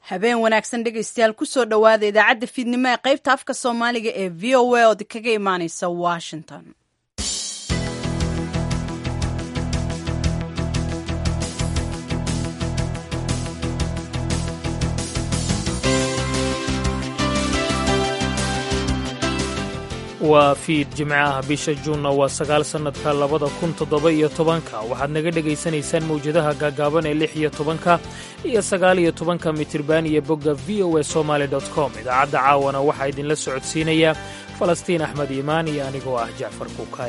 habeen wanaagsan dhegaystayaal kusoo dhowaada idaacadda fiidnimo ee qaybta afka soomaaliga ee v o a ood kaga imaaneysa washington waa fiid jimce ah bisha juunna waa sagaal sannadka labada kun toddoba iyo tobanka waxaad naga dhegaysanaysaan mawjadaha gaagaaban ee lix iyo tobanka iyo sagaal iyo tobanka mitirban iyo bogga v o e somaali dot com idaacadda caawana waxaa idinla socodsiinaya falastiin axmed iimaan iyo anigoo ah jacfar kuukaay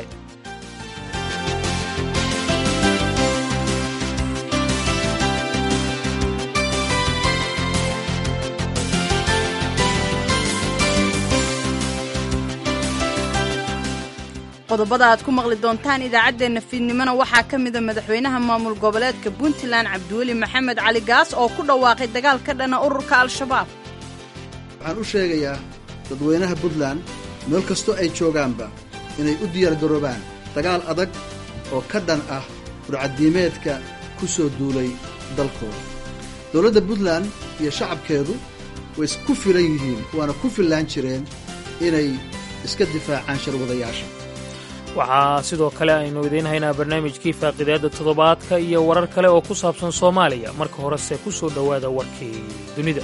qodobada aad ku maqli doontaan idaacaddeenna fiidnimona waxaa ka mida madaxweynaha maamul goboleedka puntland cabdiweli maxamed cali gaas oo ku dhawaaqay dagaal ka dhana ururka al-shabaab waxaan u sheegayaa dadweynaha puntland meel kastoo ay joogaanba inay u diyaargaroobaan dagaal adag oo ka dhan ah burcaddiimeedka ku soo duulay dalkooda dowladda puntland iyo shacabkeedu way isku filan yihiin waana ku fillaan jireen inay iska difaacaan sharwadayaasha waxaa sidoo kale aynu idiin haynaa barnaamijkii faaqidaadda toddobaadka iyo warar kale oo ku saabsan soomaaliya marka horese ku soo dhowaada warkii dunida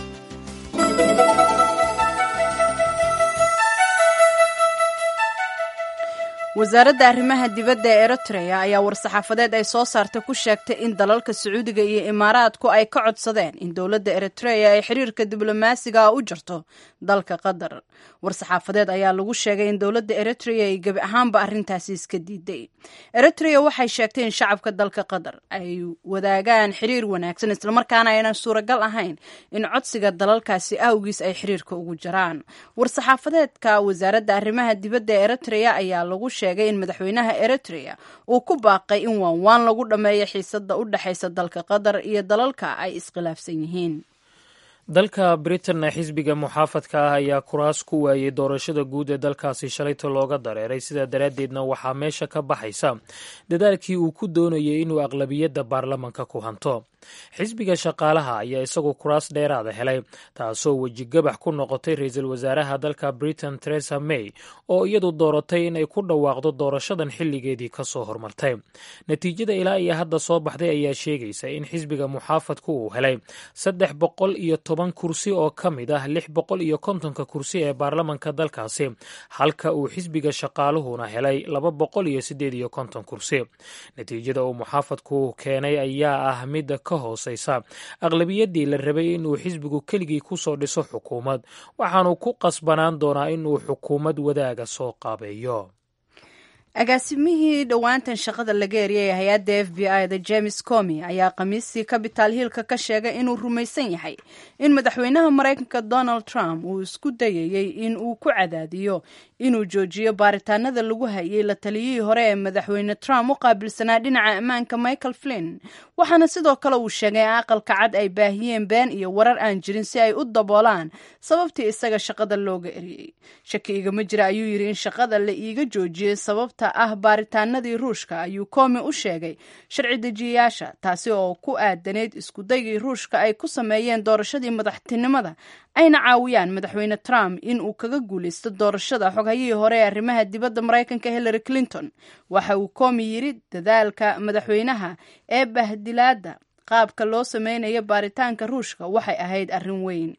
wasaaradda arrimaha dibadda ee eritrea ayaa war-saxaafadeed ay soo saartay ku sheegtay in dalalka sacuudiga iyo imaaraadku ay ka codsadeen in dowladda eritrea ay xiriirka diblomaasiga ah u jirto dalka qatar war-saxaafadeed ayaa lagu sheegay in dowladda eritrea ay gebi ahaanba arrintaasi iska diiday eritrea waxay sheegtay in shacabka dalka qatar ay wadaagaan xiriir wanaagsan islamarkaana aynan suuragal ahayn in codsiga dalalkaasi awgiis ay xiriirka ugu jiraan war-saxaafadeedka wasaaradda arrimaha dibadda ee eritrea ayaa lagu sheegay in madaxweynaha eritrea uu ku baaqay in waanwaan lagu dhammeeyo xiisada u dhexaysa dalka qatar iyo dalalka ay iskhilaafsan yihiin dalka britain xisbiga muxaafadka ah ayaa kuraas ku waayey doorashada guud ee dalkaasi shalayta looga dareeray sidaa daraaddeedna waxaa meesha ka baxaysa dadaalkii uu ku doonayay inuu aqlabiyadda baarlamanka ku hanto xisbiga shaqaalaha ayaa isagu kuraas dheeraada helay taasoo wejigabax ku noqotay ra-iisul wasaaraha dalka britain teresa may oo iyadu dooratay inay ku dhawaaqdo doorashadan xilligeedii ka soo hormartay natiijada ilaa iyo hadda soo baxday ayaa sheegaysa in xisbiga muxaafadku uu helay saddex boqol iyo toban kursi oo ka mid ah lix boqol iyo kontonka kursi ee baarlamanka dalkaasi halka uu xisbiga shaqaaluhuna helay laba boqol iyo siddeed iyo konton kursi natiijada uu muxaafadku keenay ayaa ah mid hooseysa aqlabiyadii la rabay inuu xisbigu keligii ku soo dhiso xukuumad waxaanu ku qasbanaan doonaa inuu xukuumad wadaaga soo qaabeeyo agaasimihii dhowaantan shaqada laga eriyay ee hay-adda f b i da james comi ayaa khamiistii capital hillka ka sheegay inuu rumaysan yahay in madaxweynaha maraykanka donald trump uu isku dayayey in uu ku cadaadiyo inuu joojiyo baaritaanada lagu hayay la taliyihii hore ee madaxweyne trump u qaabilsanaa dhinaca ammaanka michael flinn waxaana sidoo kale uu sheegay in aqalka cad ay baahiyeen been iyo warar aan jirin si ay u daboolaan sababtii isaga shaqada looga eriyey shaki igama jira ayuu yidhi in shaqada la iiga joojiyey sababta ah baaritaanadii ruushka ayuu komi u sheegay sharci dejiyayaasha taasi oo ku aadanayd iskudaygii ruushka ay ku sameeyeen doorashadii madaxtinimada ayna caawiyaan madaxweyne trump in uu kaga guulaysto doorashada xoghayihii hore ee arrimaha dibadda maraykanka hillary clinton waxa uu komi yidhi dadaalka madaxweynaha ee bahdilaadda qaabka loo sameynayo baaritaanka ruushka waxay ahayd arrin weyn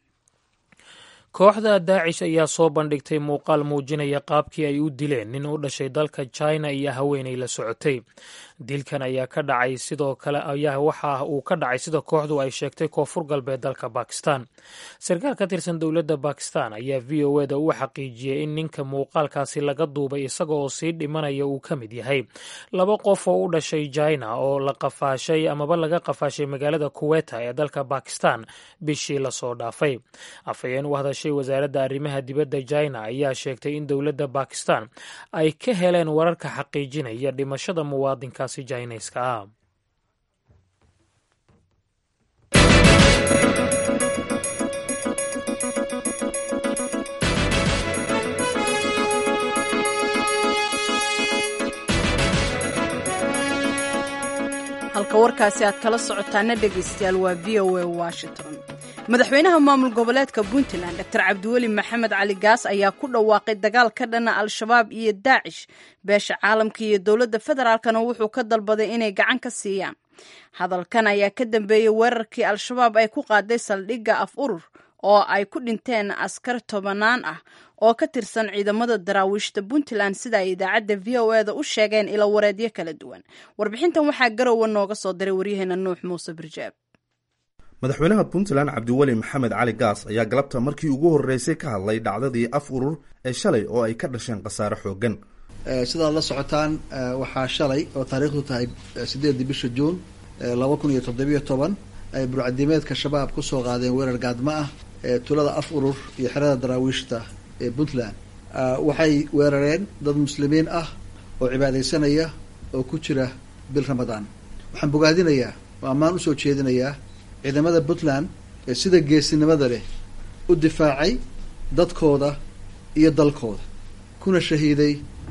kooxda daacish ayaa soo bandhigtay muuqaal muujinaya qaabkii ay u dileen nin u dhashay dalka china iyo haweenay la socotay dilkan ayaa ka dhacay sidoo kale ayaa waxa uu ka dhacay sida kooxdu ay sheegtay koonfur galbeed dalka bakistan sarkaal ka tirsan dowladda bakistan ayaa v o eda u xaqiijiyey in ninka muuqaalkaasi laga duubay isaga oo sii dhimanaya uu ka mid yahay laba qof oo u dhashay china oo la qafaashay amaba laga qafaashay magaalada kuweta ee dalka bakistan bishii lasoo dhaafay afhayeen u hadashay wasaaradda arrimaha dibadda china ayaa sheegtay in dowladda bakistan ay ka heleen wararka xaqiijinaya dhimashada muwaadinkaasi jineyska ah halka warkaasi aad kala socotaana dhegaystayaal waa v o a washington madaxweynaha maamul goboleedka puntland dor cabdiweli maxamed cali gaas ayaa ku dhawaaqay dagaal ka dhana al-shabaab iyo daacish beesha caalamka iyo dowladda federaalkana wuxuu ka dalbaday inay gacan ka siiyaan hadalkan ayaa ka dambeeyey weerarkii al-shabaab ay ku qaaday saldhigga af urur oo ay ku dhinteen askar tobanaan ah oo ka tirsan ciidamada daraawiishta puntland sida ay idaacadda v o eda u sheegeen ilo wareedyo kala duwan warbixintan waxaa garowa nooga soo diray waryaheena nuux muuse birjaab madaxweynaha puntland cabdiweli maxamed cali gaas ayaa galabta markii ugu horreysay ka hadlay dhacdadii af urur ee shalay oo ay ka dhasheen khasaare xooggan sidaad la socotaan waxaa shalay oo taariikhdu tahay sideedii bisha juun laba kun iyo toddobiyo toban ay burcadimeedka shabaab kusoo qaadeen weerar gaadmo ah ee tulada af urur iyo xerada daraawiishta ee puntland waxay weerareen dad muslimiin ah oo cibaadaysanaya oo ku jira bil ramadaan waxaan bogaadinayaa oo ammaan usoo jeedinayaa ciidamada puntland ee sida geesinimada leh u difaacay dadkooda iyo dalkooda kuna shahiiday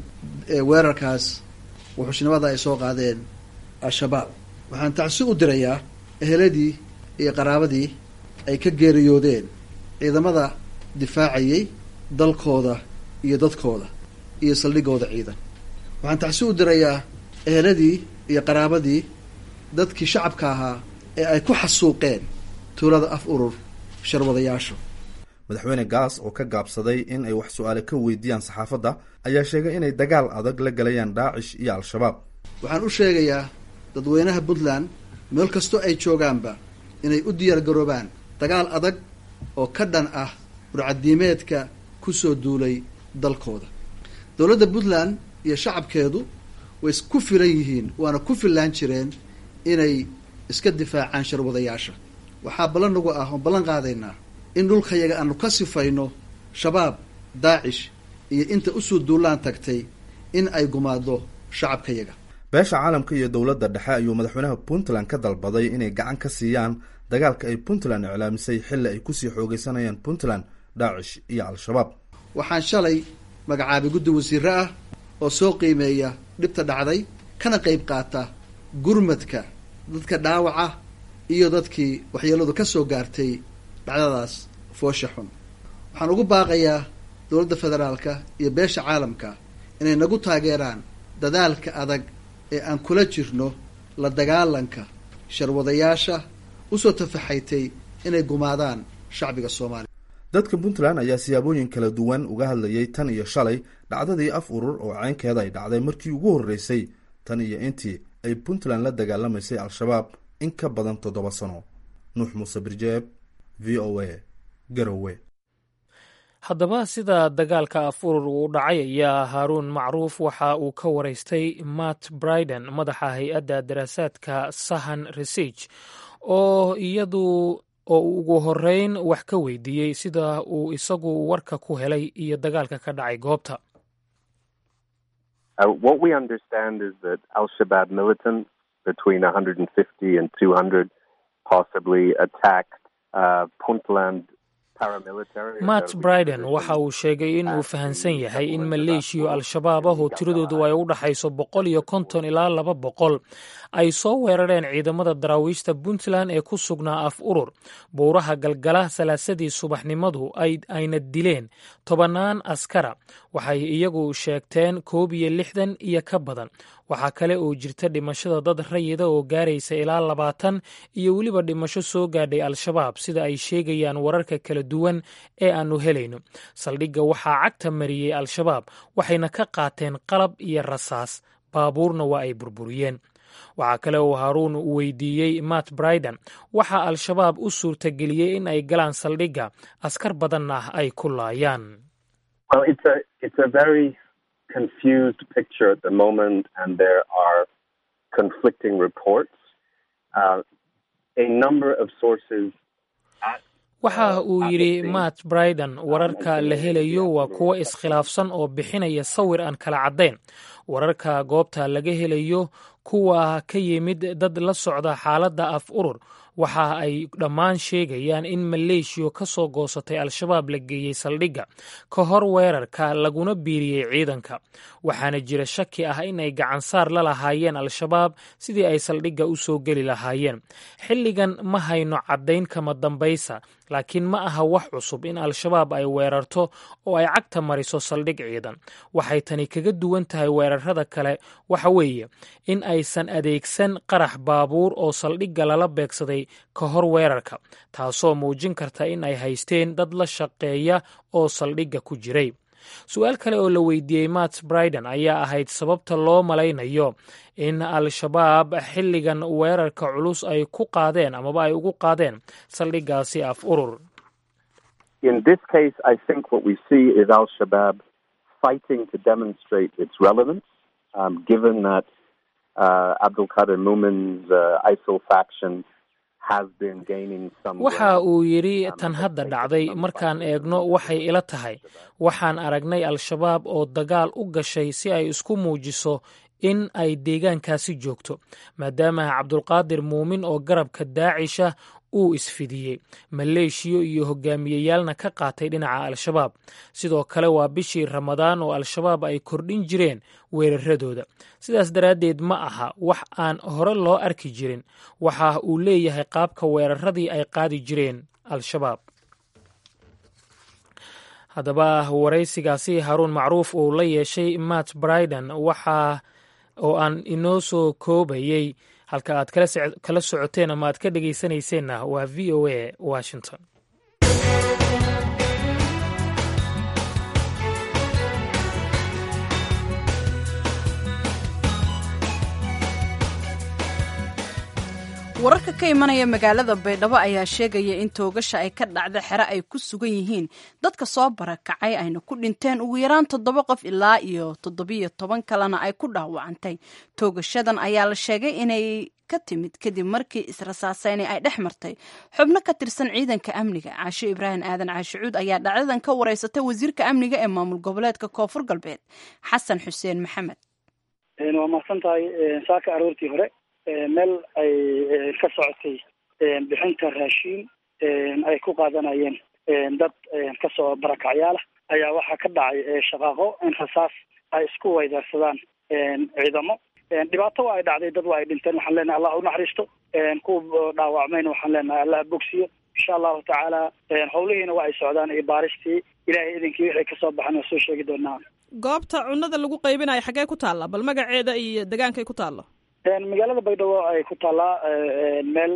weerarkaas wuxuushnimada ay soo qaadeen al-shabaab waxaan tacsi u dirayaa eheladii iyo qaraabadii ay ka geeriyoodeen ciidamada difaacayay dalkooda iyo dadkooda iyo saldhigooda ciidan waxaan tacsi u dirayaa eheladii iyo qaraabadii dadkii shacabka ahaa ee ay ku xasuuqeen tuulada af urur sharwadayaashu madaxweyne gaas oo ka gaabsaday in ay wax su-aale ka weydiiyaan saxaafadda ayaa sheegay inay dagaal adag la galayaan daacish iyo al-shabaab waxaan u sheegayaa dadweynaha puntland meel kastoo ay joogaanba inay u diyaar garoobaan dagaal adag oo ka dhan ah burcadiimeedka kusoo duulay dalkooda dowladda puntland iyo shacabkeedu way ku filan yihiin waana ku fillaan jireen inay iska difaacaan sharwadayaasha waxaa ballan nagu ah oon ballan qaadaynaa in dhulkayaga aanu ka sifayno shabaab daacish iyo inta usoo duulaan tagtay in ay gumaado shacabkayaga beesha caalamka iyo dowladda dhexe ayuu madaxweynaha puntland ka dalbaday inay gacan ka siiyaan dagaalka ay puntland iclaamisay xilli ay kusii xoogeysanayaan puntland daacish iyo al-shabaab waxaan shalay magacaabay guddi wasiire ah oo soo qiimeeya dhibta dhacday kana qayb qaata gurmadka dadka dhaawaca iyo dadkii waxyeeladu ka soo gaartay dhacdadaas foosha xun waxaan ugu baaqayaa dowladda federaalka iyo beesha caalamka inay nagu taageeraan dadaalka adag ee aan kula jirno la dagaalanka sharwadayaasha usoo tafaxaytay inay gumaadaan shacbiga soomaaliya dadka puntland ayaa siyaabooyin kala duwan uga hadlayay tan iyo shalay dhacdadii af urur oo caynkeeda ay dhacday markii ugu horreysay tan iyo intii ay puntland la dagaalamaysay al-shabaab in ka badan toddoba sano nuux muuse birjeeb v o a garowe haddaba sida dagaalka af urur uu dhacay ayaa haaruun macruuf waxa uu ka waraystay matt briden madaxa hay-adda daraasaadka sahan research oo iyadu oo uu ugu horeyn wax ka weydiiyey sida uu isagu warka ku helay iyo dagaalka ka dhacay goobta between 150 and 200 possibly attacked uh, Puntland matt briden waxa uu sheegay in uu fahansan yahay in maleeshiya al-shabaab ah oo tiradoodu ay u dhaxayso boqol iyo konton ilaa laba boqol ay soo weerareen ciidamada daraawiishta puntland ee ku sugnaa af urur buuraha galgala salaasadii subaxnimadu ayna dileen tobannaan askara waxay iyagu sheegteen koob iyo lixdan iyo ka badan waxaa kale oo jirta dhimashada dad rayida oo gaaraysa ilaa labaatan iyo weliba dhimasho soo gaadhay al-shabaab sida ay sheegayaan wararka kala duwan ee aanu helayno saldhigga waxaa cagta mariyey al-shabaab waxayna ka qaateen qalab iyo rasaas baabuurna waa ay burburiyeen waxaa kale oo haaruun weydiiyey matt briden waxaa al-shabaab u suurtageliyey in ay galaan saldhigga askar badanna ay ku laayaan confused picture at the moment, and there are conflicting reports. Uh, a number of sources. waxa uu yidhi matt briden wararka la helayo waa kuwo iskhilaafsan oo bixinaya sawir aan kala caddayn wararka goobta laga helayo kuwa ka yimid dad la socda xaaladda af urur waxa ay dhammaan sheegayaan in maleeshiya ka soo goosatay al-shabaab la geeyey saldhigga ka hor weerarka laguna biiriyey ciidanka waxaana jira shaki ah in ay gacansaar la lahaayeen al-shabaab sidii ay saldhigga u soo geli lahaayeen xilligan ma hayno caddayn kama dambaysa laakiin ma aha wax cusub in al-shabaab ay weerarto oo ay cagta mariso saldhig ciidan waxay tani kaga duwan tahay weerarada kale waxa weeye in aysan adeegsan qarax baabuur oo saldhigga lala beegsaday ka hor weerarka taasoo muujin karta in ay haysteen dad la shaqeeya oo saldhigga ku jiray su-aal kale oo la weydiiyey matt briden ayaa ahayd sababta loo malaynayo in al-shabaab xilligan weerarka culus ay ku qaadeen amaba ay ugu qaadeen saldhiggaasi af urur In this case, I think what we see is Al Shabaab fighting to demonstrate its relevance, um, given that uh, Abdul Qadir Mumin's uh, ISIL faction has been gaining some. waxa uu yidhi tan hadda dhacday markaan eegno waxay ila tahay waxaan aragnay al-shabaab oo dagaal u gashay si ay isku muujiso in ay deegaankaasi joogto maadaama cabdulqaadir muumin oo garabka daacisha uu isfidiyey maleeshiyo iyo hogaamiyeyaalna ka qaatay dhinaca al-shabaab sidoo kale waa bishii ramadaan oo al-shabaab ay kordhin jireen weeraradooda sidaas daraaddeed ma aha wax aan hore loo arki jirin waxa uu leeyahay qaabka weeraradii ay qaadi jireen al-shabaab haddaba waraysigaasi haruun macruuf uu la yeeshay matt briden waxa oo aan inoo soo koobayey halka aad kala socoteen ama aad ka dhegaysanayseena waa v o a washington wararka ka imanaya magaalada baydhabo ayaa sheegaya in toogasha ay ka dhacda xero ay ku sugan yihiin dadka soo barakacay ayna ku dhinteen ugu yaraan toddoba qof ilaa iyo toddobiyo toban kalena ay ku dhaawacantay toogashadan ayaa la sheegay inay ka timid kadib markii israsaaseynay ay dhex martay xubno ka tirsan ciidanka amniga caasho ibraahim aadan caashicuud ayaa dhacdadan ka wareysatay wasiirka amniga ee maamul goboleedka koonfur galbeed xasan xuseen maxamed waa mahadsan tahay saaka aroortii hore meel ay ka socotay bixinta raashiin ay ku qaadanayeen dad kasoo barakacyaala ayaa waxaa ka dhacay shaqaaqo in rasaas ay isku weydaarsadaan ciidamo dhibaato waa ay dhacday dad waa ay dhinteen waxaan leenahay allah unaxariisto kuwa dhaawacmayna waxaan leenahay allah bogsiyo insha allahu tacaala howlihiina waa ay socdaan iyo baaristii ilahay idinkii wixii kasoo baxan waa soo sheegi doonaa goobta cunada lagu qaybinayo xaggee ku taalla bal magaceeda iyo degaankay ku taallo magaalada baydhabo ay ku taallaa meel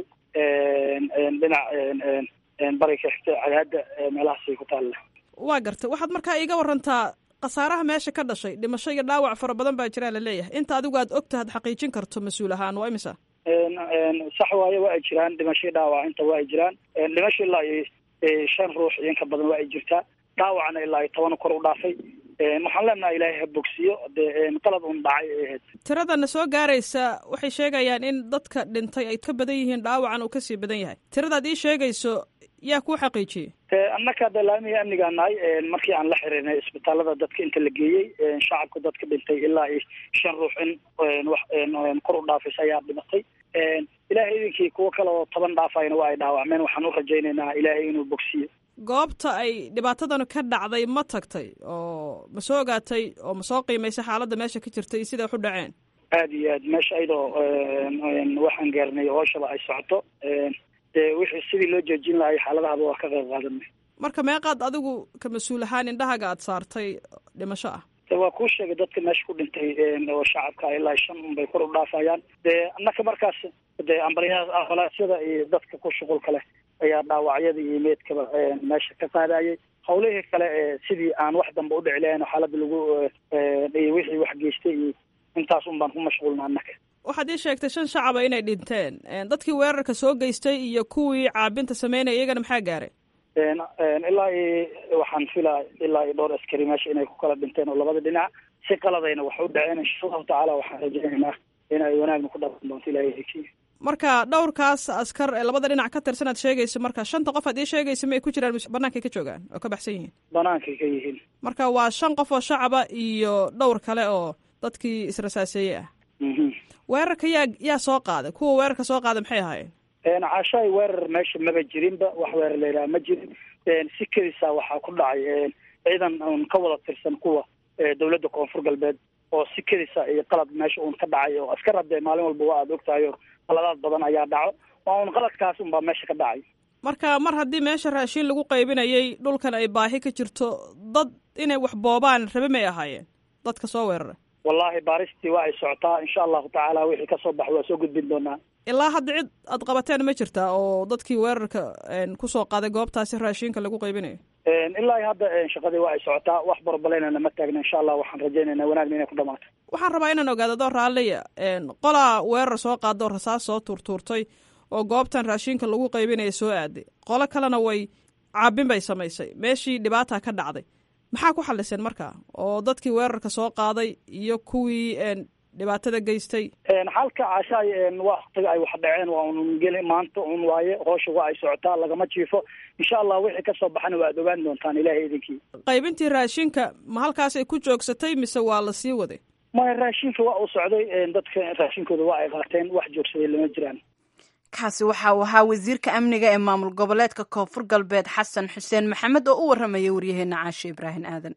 dhinac bari ka xigta cadaada meelahaasay ku taalla waa gartay waxaad markaa iiga warantaa khasaaraha meesha ka dhashay dhimasho iyo dhaawac fara badan baa jiraa la leeyahay inta adigu aad ogtaha ad xaqiijin karto mas-uul ahaan waa imisa sax waaye waa ay jiraan dhimashii dhaawac inta waa ay jiraan dhimasho ilaa iyo shan ruux iyo inka badan waa ay jirtaa dhaawacna ilaa iyo toban kor u dhaafay waxaan leenaha ilaahay ha bogsiyo dee qalad un dhacay ay ahayd tiradana soo gaaraysa waxay sheegayaan in dadka dhintay ay ka badan yihiin dhaawacan uu kasii badan yahay tiradaad ii sheegayso yaa kuu xaqiijiyey annaka hadda laamiga amnigaa nahay markii aan la xiriirnay isbitaalada dadka inta la geeyey shacabka dadka dhintay ilaa iyo shan ruux in wax kor u dhaafaysa ayaa dhimatay ilaahay idinkii kuwo kale oo toban dhaafayna waa ay dhaawacmeen waxaan u rajaynaynaa ilaahay inuu bogsiyo goobta ay dhibaatadanu ka dhacday ma tagtay oo ma soo ogaatay oo ma soo qiimaysay xaaladda meesha ka jirtay iyo siday wax u dhaceen aada iyo aad meesha ayadoo waxaan gaarnay hooshaba ay socoto dee wixii sidii loo joojin lahay xaaladahaba waa ka qayb qaadanay marka meeqaad adigu ka mas-uul ahaan indhahaga aad saartay dhimasho ah waa kuu sheegay dadka meesha ku dhintay oo shacabka ilaa shan un bay kor u dhaafayaan dee annaka markaas dee ambaliya ambalaasyada iyo dadka ku shuqulka leh ayaa dhaawacyada iyo meedkaba meesha ka qaadayay hawlihii kale sidii aan wax dambe u dhici lahayn oo xaaladda lagu iyo wixii wax geystay iyo intaas un baan ku mashquulna annaka waxaad ii sheegtay shan shacaba inay dhinteen dadkii weerarka soo geystay iyo kuwii caabinta sameynaya iyagana maxaa gaaray ilaa iyo waxaan filaa ilaa iyo dhowr askari meesha inay ku kala dhinteen oo labada dhinac si qaladayna wax u dhaceen insha allahu tacaala waxaan rajaynaynaa in ay wanaagna ku dhalan doonto ilahay hekiya marka dhowrkaas askar ee labada dhinac ka tirsan aad sheegayso marka shanta qof aad ii sheegaysa ma ay ku jiraan bannaankay ka joogaan oo ka baxsan yihiin bannaankay ka yihiin marka waa shan qof oo shacaba iyo dhowr kale oo dadkii israsaaseeyey ah weerarka yaa yaa soo qaaday kuwa weerarka soo qaaday maxay ahaayeen caashaay weerar meesha maba jirinba wax weerar la yidhaha ma jirin si kedisa waxaa ku dhacay ciidan un ka wada tirsan kuwa dowladda koonfur galbeed oo si kedisa iyo qalad meesha uun ka dhacay oo askar hadee maalin walba waa aad ogtahayo qaladaad badan ayaa dhaco waa un qaladkaas unbaa meesha ka dhacay marka mar haddii meesha raashiin lagu qaybinayay dhulkan ay baahi ka jirto dad inay wax boobaan rabe may ahaayeen dadka soo weeraray wallahi baaristii waa ay socotaa insha allahu tacaala wixii kasoo baxo waa soo gudbin doonaa ilaa hadda cid aad qabateen ma jirtaa oo dadkii weerarka kusoo qaaday goobtaasi raashiinka lagu qaybinayo ilaa hadda shaqadii waa ay socotaa wax barbaleynana ma taagna insha allah waxaan rajaynayna wanaagna inay ku dhamaato waxaan rabaa inaan ogaado adoo raalliya qolaa weerar soo qaada oo rasaas soo tuurtuurtay oo goobtan raashiinka lagu qaybinaya soo aaday qolo kalena way caabin bay samaysay meeshii dhibaata ka dhacday maxaa ku xaliseen markaa oo dadkii weerarka soo qaaday iyo kuwii dhibaatada geystay xalka caashaay waktiga ay wax dhaceen waa un geli maanta un waaye hoosha waa ay socotaa lagama jiifo insha allah wixii kasoo baxana waa ad ogaan doontaan ilahay idinkii qaybintii raashinka ma halkaasay ku joogsatay mise waa la sii waday maya raashinka waa uu socday dadka raashinkooda waa ay qaateen wax joogsaday lama jiraan kaasi waxa uu ahaa wasiirka amniga ee maamul goboleedka koonfur galbeed xasan xuseen maxamed oo u warramaya waryaheena caashe ibraahim aadan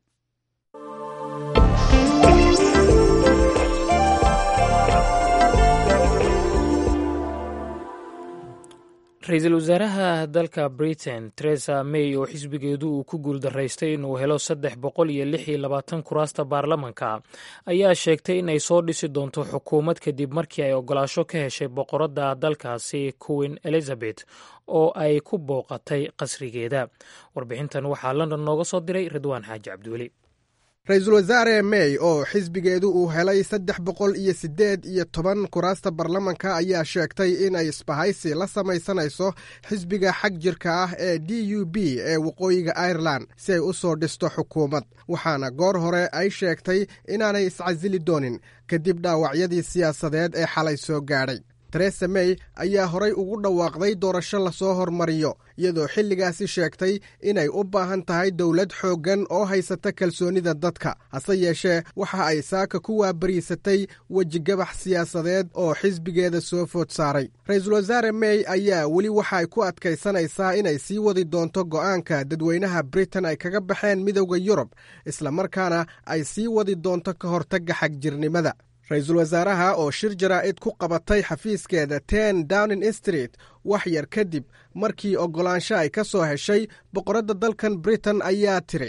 ra-iisul wasaaraha dalka britain teresa may oo xisbigeedu uu ku guuldaraystay inuu helo saddex boqol iyo lix iyo labaatan kuraasta baarlamanka ayaa sheegtay in ay soo dhisi doonto xukuumad kadib markii ay ogolaasho ka heshay boqoradda dalkaasi queen elizabeth oo ay ku booqatay qasrigeeda warbixintan waxaa london nooga soo diray ridwaan xaaji cabdiweli ra-iisul wasaare may oo xisbigeedu uu helay saddex boqol iyo siddeed iyo toban kuraasta baarlamanka ayaa sheegtay in ay isbahaysi la samaysanayso xisbiga xag jirka ah ee d u b ee waqooyiga irelan si ay u soo dhisto xukuumad waxaana goor hore ay sheegtay inaanay iscasili doonin kadib dhaawacyadii siyaasadeed ee xalay soo gaadhay teresa may ayaa horay ugu dhawaaqday doorasho lasoo hormariyo iyadoo xilligaasi sheegtay inay u baahan tahay dowlad xooggan oo haysata kalsoonida dadka hase yeeshee waxa ay saaka ku waabariisatay wejigabax siyaasadeed oo xisbigeeda soo food saaray ra-iisul wasaare may ayaa weli waxa ay ku adkaysanaysaa inay sii wadi doonto go'aanka dadweynaha britain ay kaga baxeen midowda yurub islamarkaana ay sii wadi doonto ka hortagga xagjirnimada ra-iisul wasaaraha oo shir jaraa'id ku qabatay xafiiskeeda ten downing street wax yar kadib markii oggolaansho ay ka soo heshay boqoradda dalkan britain ayaa tiri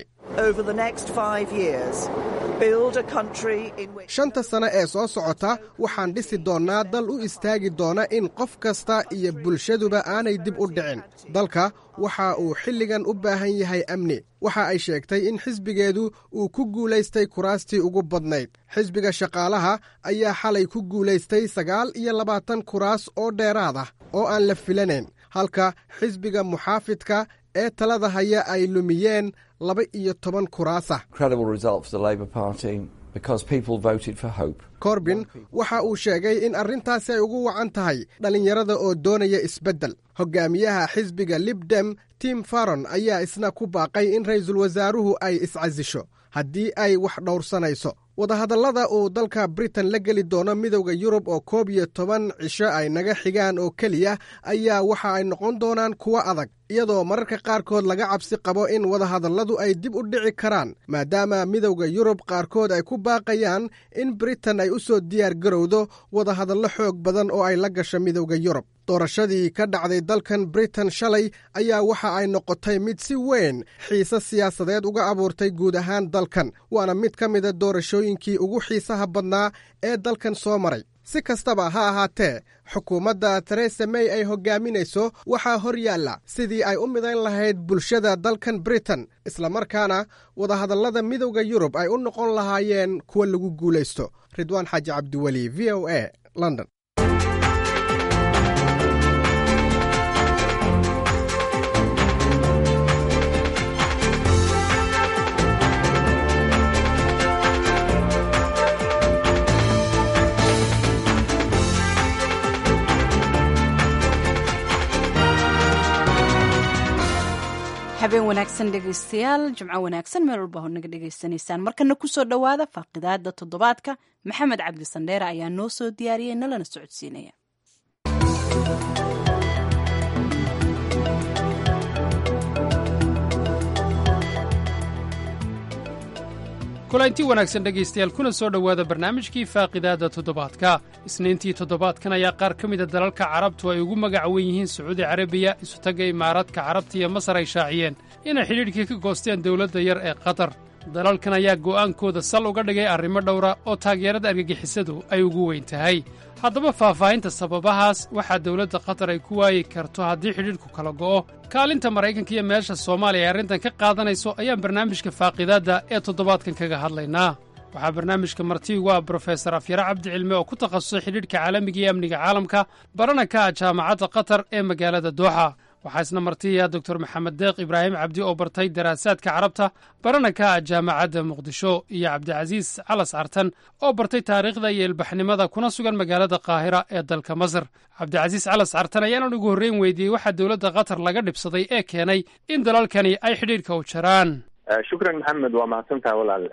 shanta sane ee soo socota waxaan dhisi doonnaa dal u istaagi doona in qof kasta iyo bulshaduba aanay dib u dhicin dalka waxa uu xilligan u baahan yahay amni waxa ay sheegtay in xisbigeedu uu ku guulaystay kuraastii ugu badnayd xisbiga shaqaalaha ayaa xalay ku guulaystay sagaal iyo labaatan kuraas oo dheeraad ah oo aan la filanayn halka xisbiga muxaafidka ee talada haya ay lumiyeen laba iyo toban kuraasah corbin waxa uu sheegay in arrintaasi ay ugu wacan tahay dhallinyarada oo doonaya isbeddel hogaamiyaha xisbiga libdem tim faron ayaa isna ku baaqay in ra'iisul wasaaruhu ay iscasisho haddii ay wax dhowrsanayso wadahadallada uu dalka britain la geli doono midowda yurub oo koob iyo toban cisho ay naga xigaan oo keliya ayaa waxa ay noqon doonaan kuwo adag iyadoo mararka qaarkood laga cabsi qabo in wadahadalladu ay dib u dhici karaan maadaama midowda yurub qaarkood ay ku baaqayaan in britain ay u soo diyaar garowdo wadahadallo xoog badan oo ay la gasho midowda yurub doorashadii ka dhacday dalkan britain shalay ayaa waxa ay noqotay mid si weyn xiise siyaasadeed uga abuurtay guud ahaan dalkan waana mid ka mida doorashooyinkii ugu xiisaha badnaa ee dalkan soo maray si kastaba ha ahaatee xukuumadda teresa may ay hogaaminayso waxaa hor yaalla sidii ay u midayn lahayd bulshada dalkan britain islamarkaana wadahadallada midowda yurub ay u noqon lahaayeen kuwa lagu guulaysto ridwaan xaaji cabdiweli v o a london habeen wanaagsan dhegaystayaal jimco wanaagsan meel walba naga dhegaysanaysaan markana kusoo dhowaada faaqidaada toddobaadka maxamed cabdi sandheere ayaa noo soo diyaariyey nalana socodsiinaya kulanti wanaagsan dhegaystayaal kuna soo dhowaada barnaamijkii faaqidaada toddobaadka isniintii toddobaadkan ayaa qaar ka mida dalalka carabtu ay ugu magac wen yihiin sacuudi carabiya isutagga imaaraadka carabta iyo masar ay shaaciyeen inay xidhiidhkii ka goosteen dowladda yar ee qatar dalalkan ayaa go'aankooda sal uga dhigay arrimo dhowra oo taageerada argagixisadu ay ugu weyn tahay haddaba faahfaahinta sababahaas waxaa dowladda qatar ay ku waayi karto haddii xidhiidhku kala go'o kaalinta maraykanka iyo meesha soomaaliya ay arrintan ka qaadanayso ayaan barnaamijka faaqidaadda ee toddobaadkan kaga hadlaynaa waxaa barnaamijka marti ugu ah brofesor afyare cabdi cilme oo ku takhasusay xidhiidhka caalamiga iyo amniga caalamka barana ka ah jaamacadda qatar ee magaalada dooxa waxaa isna martiya doctor maxamed deeq ibraahim cabdi oo bartay daraasaadka carabta barana ka ah jaamacadda muqdisho iyo cabdicasiis calas cartan oo bartay taariikhda iyo ilbaxnimada kuna sugan magaalada qaahira ee dalka masar cabdicasiis calas cartan ayaanan ugu horreyn weydiiyey waxaa dowladda qatar laga dhibsaday ee keenay in dalalkani ay xidhiidhka u jaraan shukran maxamed waa mahadsantaha walaal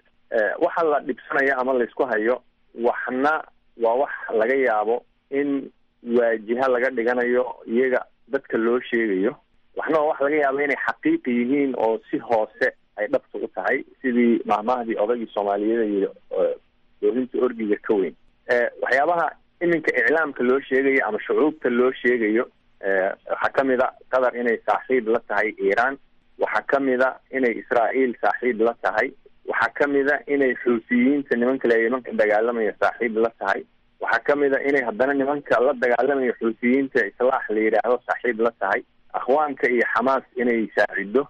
waxa la dhibsanaya ama laysku hayo waxna waa wax laga yaabo in waajiha laga dhiganayo iyaga dadka loo sheegayo waxna waa wax laga yaabo inay xaqiiqi yihiin oo si hoose ay dhabta u tahay sidii mahmahdii odaygii soomaaliyeed iyo doolinta orgiga ka weyn waxyaabaha iminka iclaamka loo sheegayo ama shucuubta loo sheegayo waxaa kamid a qatar inay saaxiib la tahay iiraan waxaa kamid a inay israa'iil saaxiib la tahay waxaa kamid a inay xuusiyiinta nimanka le nimanka dagaalamaya saaxiib la tahay waxaa kamid a inay haddana nimanka la dagaalamayo xuusiyiinta islaax la yidhaahdo saaxiib la tahay akhwaanka iyo xamaas inay saacido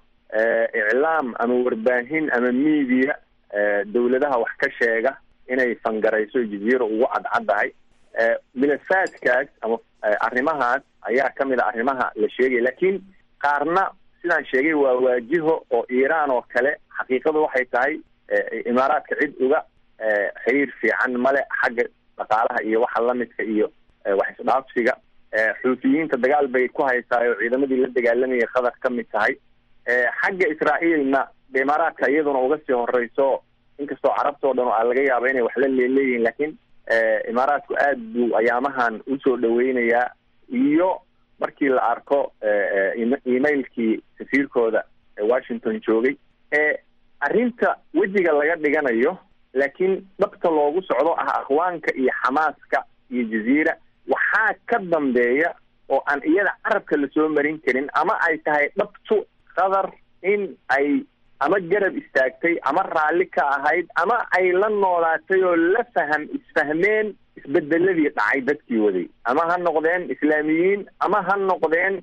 iclaam ama warbaahin ama media dawladaha wax ka sheega inay fangarayso jaziira ugu cadcaddahay milafaadkaas ama arrimahaas ayaa kamid a arrimaha la sheegaya lakin qaarna sidaan sheegay waa waajiho oo iiraan oo kale xaqiiqadu waxay tahay imaaraadka cid uga xiriir fiican male xagga dhaqaalaha iyo waxa lamidka iyo wax isdhaafsiga xuutiyiinta dagaal bay ku haysaayo ciidamadii la dagaalamayay qatar ka mid tahay xagga israa'iilna de imaaraadka iyaduna uga sii horeyso inkastoo carabtao dhan a laga yaaba inay wax la leeleeyihin lakin imaaraadku aad buu ayaamahan usoo dhaweynayaa iyo markii la arko emailkii safiirkooda ee washington joogay arrinta wejiga laga dhiganayo laakiin dhabta loogu socdo ah akhwaanka iyo xamaaska iyo jaziira waxaa ka dambeeya oo aan iyada carabka lasoo marin karin ama ay tahay dhabtu qatar in ay ama garab istaagtay ama raalli ka ahayd ama ay la noolaatay oo la faham isfahmeen isbedeladii dhacay dadkii waday ama ha noqdeen islaamiyiin ama ha noqdeen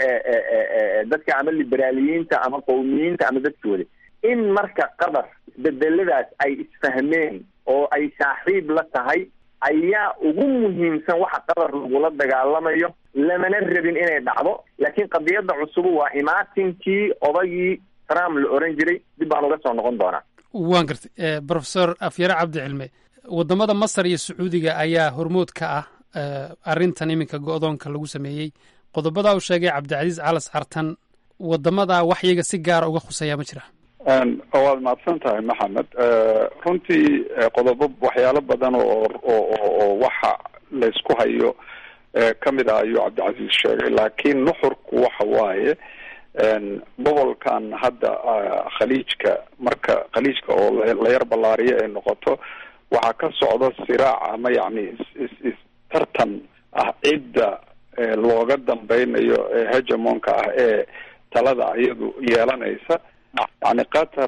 dadka ama liberaaliyiinta ama qowmiyiinta ama dadkii waday in marka qatar isbedeladaas ay isfahmeen oo ay saaxiib la tahay ayaa ugu muhiimsan waxa qatar lagula dagaalamayo lamana rabin inay dhacdo laakiin qadiyadda cusubu waa imaatinkii odagii trump la oran jiray dib baan uga soo noqon doonaa waan gartay professor afyare cabdi cilme wadamada masar iyo sacuudiga ayaa hormood ka ah arrintan iminka go-doonka lagu sameeyey qodobadaa uu sheegay cabdicasiis calas cartan wadamadaa wax iyaga si gaara uga khuseeyaa ma jira waad mahadsan tahay maxamed runtii qodobo waxyaalo badan oo oo waxa laysku hayo kamid ah ayuu cabdicasiis sheegay laakiin nuxurku waxa waaye gobolkan hadda khaliijka marka khaliijka oo la yar ballaariyo ay noqoto waxaa ka socda siraac ama yacni is tartan ah cidda looga dambeynayo ee hegemonka ah ee talada iyadu yeelanaysa yani qatar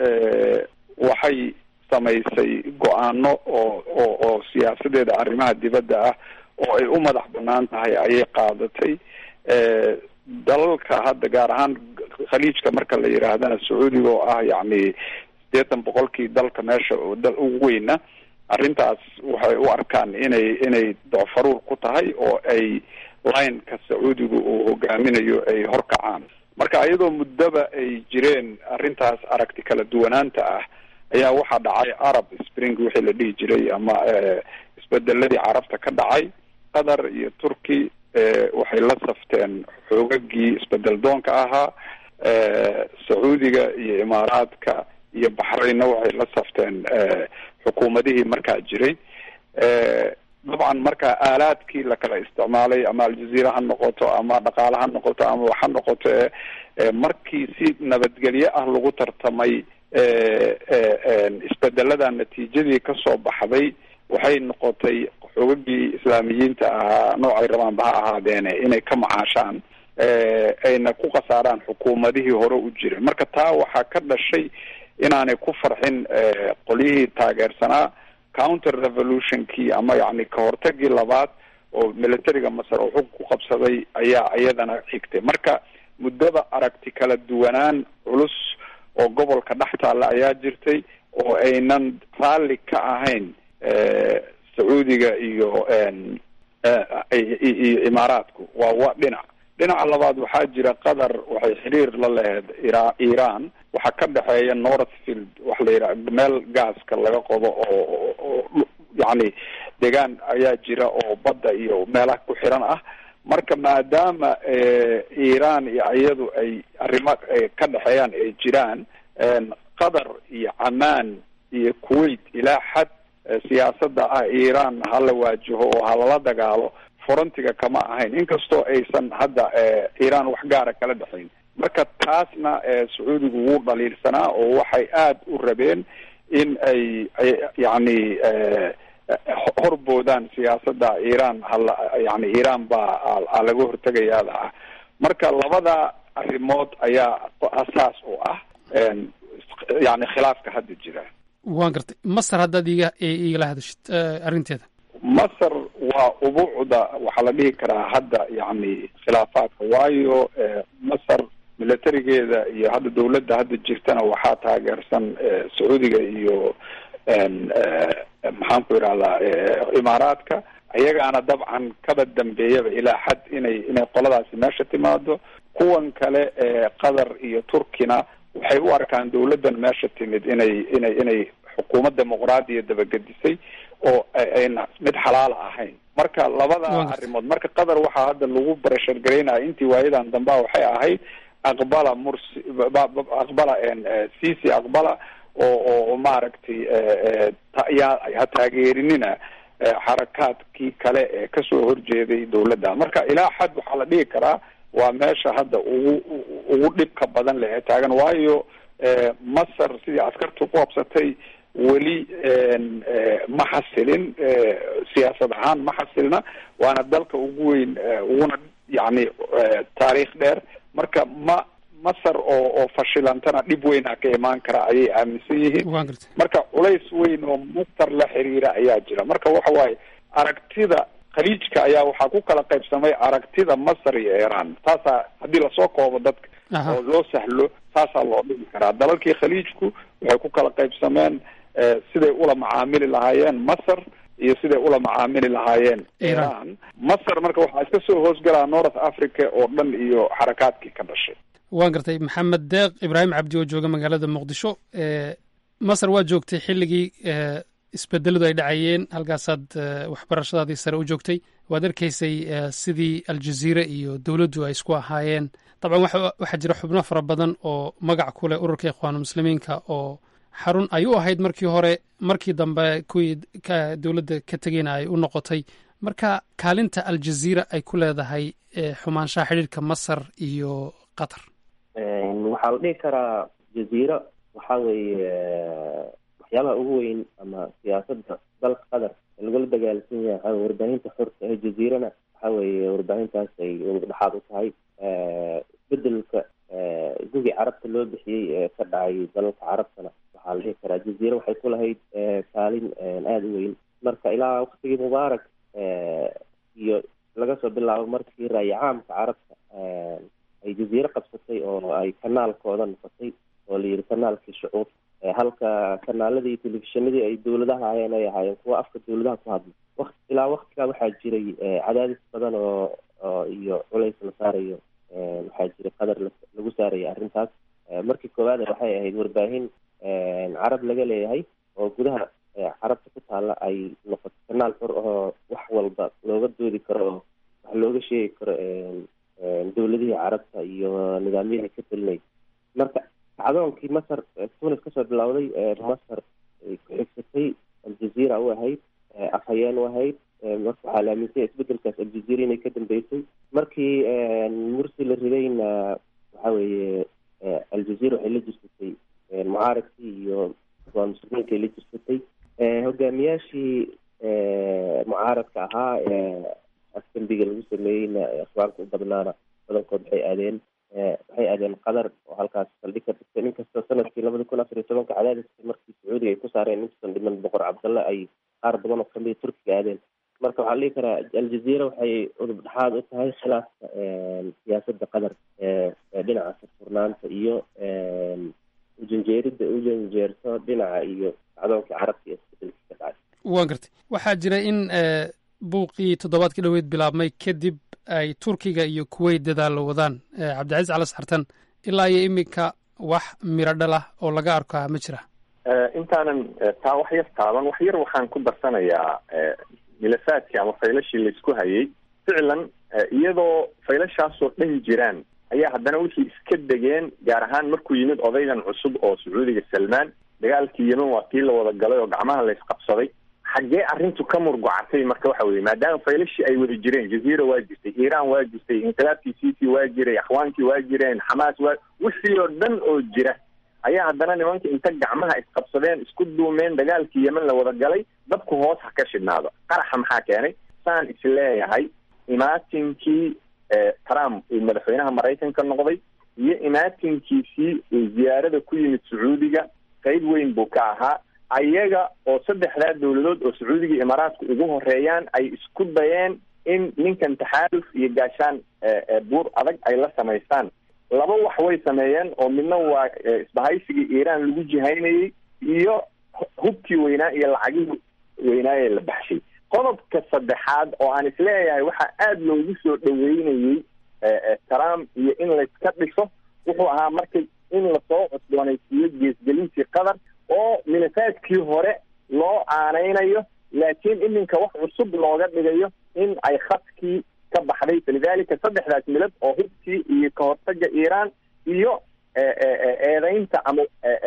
waxay samaysay go-aano oo oo oo siyaasadeeda arrimaha dibadda ah oo ay u madax banaan tahay ayay qaadatay dalalka hadda gaar ahaan khaliijka marka la yidhaahdana sacuudiga oo ah yacni sideetan boqolkii dalka meesha dal ugu weyna arrintaas waxay u arkaan inay inay docfaruur ku tahay oo ay lineka sacuudiga uu hogaaminayo ay horkacaan marka iyadoo muddaba ay jireen arrintaas aragti kala duwanaanta ah ayaa waxaa dhacay arab spring wixii la dhihi jiray ama isbedeladii carabta ka dhacay qatar iyo turkey waxay la safteen xoogagii isbedel doonka ahaa sacuudiga iyo imaaraadka iyo baxraynna waxay la safteen xukuumadihii markaa jiray dabcan marka aalaadkii lakala isticmaalay ama aljaziira ha noqoto ama dhaqaale ha noqoto ama wax ha noqoto markii si nabadgelyo ah lagu tartamay isbedelada natiijadii kasoo baxday waxay noqotay xoogagii islaamiyiinta ahaa noocay rabaanba ha ahaadeene inay ka macaashaan ayna ku khasaaraan xukuumadihii hore u jiray marka taa waxaa ka dhashay inaanay ku farxin qolyihii taageersanaa counter revolutionkii ama yacni kahortagii labaad oo militariga masar oo xug ku qabsaday ayaa iyadana xigtay marka muddada aragti kala duwanaan culus oo gobolka dhex taalla ayaa jirtay oo aynan raalli ka ahayn sacuudiga iyo iyo imaaraadku waa wa dhinac dhinaca labaad waxaa jira qatar waxay xiriir la laheyd ira iran waxaa ka dhexeeya northfield waxa la yidhaha meel gaaska laga qodo oo oo yacni deegaan ayaa jira oo badda iyo meelaha ku xiran ah marka maadaama iran iyo iyadu ay arrimo ka dhexeeyaan ay jiraan qatar iyo camaan iyo kuwait ilaa xad siyaasadda ah iran hala waajaho oo halala dagaalo forontiga kama ahayn inkastoo aysan hadda iran wax gaara kala dhexayn marka taasna sacuudigu wuu dhaliilsanaa oo waxay aada u rabeen in ay yacni horboodaan siyaasadda iran hala yani iran baa laga hortegayaada ah marka labada arrimood ayaa asaas u ah yani khilaafka hadda jira waan gartay masar haddaad iga igala hadashid arrinteeda masar waa ubuucda waxaa la dhihi karaa hadda yacni khilaafaadka waayo masar militarigeeda iyo hadda dawladda hadda jirtana waxaa taageersan sacuudiga iyo maxaan ku idhahdaa imaaraadka iyagaana dabcan kaba dambeeyaba ilaa xad inay inay qoladaasi meesha timaado kuwan kale qatar iyo turkina waxay u arkaan dawladdan meesha timid inay inay inay xukuumad dimuqraadiya dabagedisay oo ayna mid xalaala ahayn marka labada arrimood marka qatar waxaa hadda lagu barashar garaynaya intii waayadan dambea waxay ahayd aqbala mursi aqbala cc aqbala oo oo maaragtay ha taageerinina xarakaadkii kale ee kasoo horjeeday dawladda marka ilaa xad waxaa la dhihi karaa waa meesha hadda ugu ugu dhibka badan leh ee taagan waayo masar sidii askartu ku qabsatay weli ma xasilin siyaasad ahaan ma xasilna waana dalka ugu weyn uguna yacni taariikh dheer marka ma masar oo oo fashilantana dhib weynaa ka imaan kara ayay aaminsan yihiin marka culays weyn oo masar la xiriira ayaa jira marka waxa waaye aragtida khaliijka ayaa waxaa ku kala qaybsamay aragtida masar iyo iran taasaa haddii lasoo koobo dadka oo loo sahlo taasaa loo dhigi karaa dalalkii khaliijku waxay ku kala qaybsameen siday ula macaamili lahaayeen masar iyo siday ula macaamili lahaayeen iran masar marka waxaa iska soo hoosgalaa north africa oo dhan iyo xarakaadkii ka dhashay waan gartay maxamed deeq ibraahim cabdi oo jooga magaalada muqdisho masar waa joogtay xilligii isbedeladu ay dhacayeen halkaasaad waxbarashadaadii sare u joogtay waad arkaysay sidii aljaziira iyo dowladdu ay isku ahaayeen dabcan waxaa jira xubno fara badan oo magac ku leh ururka ikhwaanulmuslimiinka oo xarun ay u ahayd markii hore markii dambe kuwii dowladda ka tegeyna ay u noqotay marka kaalinta aljaziira ay ku leedahay xumaanshaha xidhiirka masar iyo qatar waxaa la dhihi karaa jaziira waxaa weeye waxyaabaha ugu weyn ama siyaasadda dalka qatar lagula dagaalsan yahay waxaa warbaahinta xorta ee jaziirana waxaa weeye warbaahintaas ay dhexaad u tahay bedelka gugii carabta loo bixiyey ee ka dhacay dalalka carabtana waxaa la dhihi karaa jaziira waxay ku lahayd kaalin aada u weyn marka ilaa waktigii mubaarak iyo laga soo bilaabo markii raaya caamka carabta ay jaziiro qabsatay oo ay kanaalkooda noqotay oo la yidhi kanaalkii shucuub halka kanaaladii iyo telefishinadii ay dowladaha hayeen ay ahaayeen kuwa afka dowladaha ku hadla wakt ilaa waktigaa waxaa jiray cadaadis badan oo oo iyo culays la saarayo waxaa jiray qadar lagu saaraya arrintaas markii koowaad waxay ahayd warbaahin carab laga leeyahay oo gudaha carabta ku taalla ay noqoto kanaal xor ahoo wax walba looga doodi karo oo wax looga sheegi karo dowladihii carabta iyo nidaamyadii ka telinay marka kacdoonkii masar tunis kasoo bilowday masar ay ku xigsatay aljaziira u ahayd afhayeen u ahayd marka waxaa la aaminsanya isbedelkaas aljaziira inay ka dambeysay markii mursi la ridayna waxa weeye aljaziira waxay la jirsatay mucaaradkii iyo waa muslimiinkai la jirsatay hogaamiyaashii mucaaradka ahaa ee afdembiga lagu sameeyeyna akhbaarka u badnaana badankood waxay aadeen waxay aadeen qatar oo halkaas saldhig ka dhigteen inkastoo sanadkii labada kun afar iyo tobanka cadaadiska markii sacuudiga ay ku saareen intuusan dhiman boqor cabdalle ay qaar badan oo kamida turkiga aadeen marka waxaa dhihi karaa aljazeera waxay udub dhexaad u tahay khilaafka siyaasadda qatar ee dhinaca furfurnaanta iyo ujanjeerida ujanjeerto dhinaca iyo kacdoonka carabka iyo isbedelkii ka dhacay waan gartay waxaa jira in buuqii toddobaadkii dhoweyd bilaabmay kadib ay turkiga iyo kuweyt dadaalo wadaan cabdicasiis cali sartan ilaa iyo iminka wax miro dhalah oo laga arkaa ma jira intaanan taa wax yar taaban wax yar waxaan ku darsanayaa milafaadkii ama faylashii laysku hayay ficlan iyadoo faylashaasoo dhan jiraan ayaa haddana wixii iska degeen gaar ahaan markuu yimid odaygan cusub oo sacuudiga salmaan dagaalkii yemen waa kii la wada galay oo gacmaha la isqabsaday xaggee arrintu ka murgocatay marka waxa weye maadaama faylashii ay wada jireen jaziira waa jirtay iiraan waa jirtay inqilaabkii cici waa jiray axwaankii waa jireen xamaas waa wixii oo dhan oo jira ayaa haddana nimanka inta gacmaha isqabsadeen isku duumeen dagaalkii yemen la wada galay dabku hoos ha ka shidhnaado qaraxa maxaa keenay saan isleeyahay imaatinkii trump uu madaxweynaha maraykanka noqday iyo imaatinkiisii uu ziyaarada ku yimid sacuudiga qayb weyn buu ka ahaa ayaga oo saddexdaa dowladood oo sacuudiga iyo imaaraadka ugu horeeyaan ay isku dayeen in ninkan taxaaluf iyo gaashaan buur adag ay la samaystaan laba wax way sameeyeen oo midna waa isbahaysigii iiraan lagu jihaynayey iyo hubkii weynaa iyo lacagihii weynaaye la baxshay qodobka saddexaad oo aan isleeyahay waxaa aada loogu soo dhaweynayey trump iyo in layska dhiso wuxuu ahaa markay in lasoo cusboonaysiiyo geesgelintii qatar oo milafaadkii hore loo aaneynayo laakiin iminka wax cusub looga dhigayo in ay khadkii ka baxday falidalika saddexdaas milad oo hubkii iyo kahortaga iiraan iyo eedeynta ama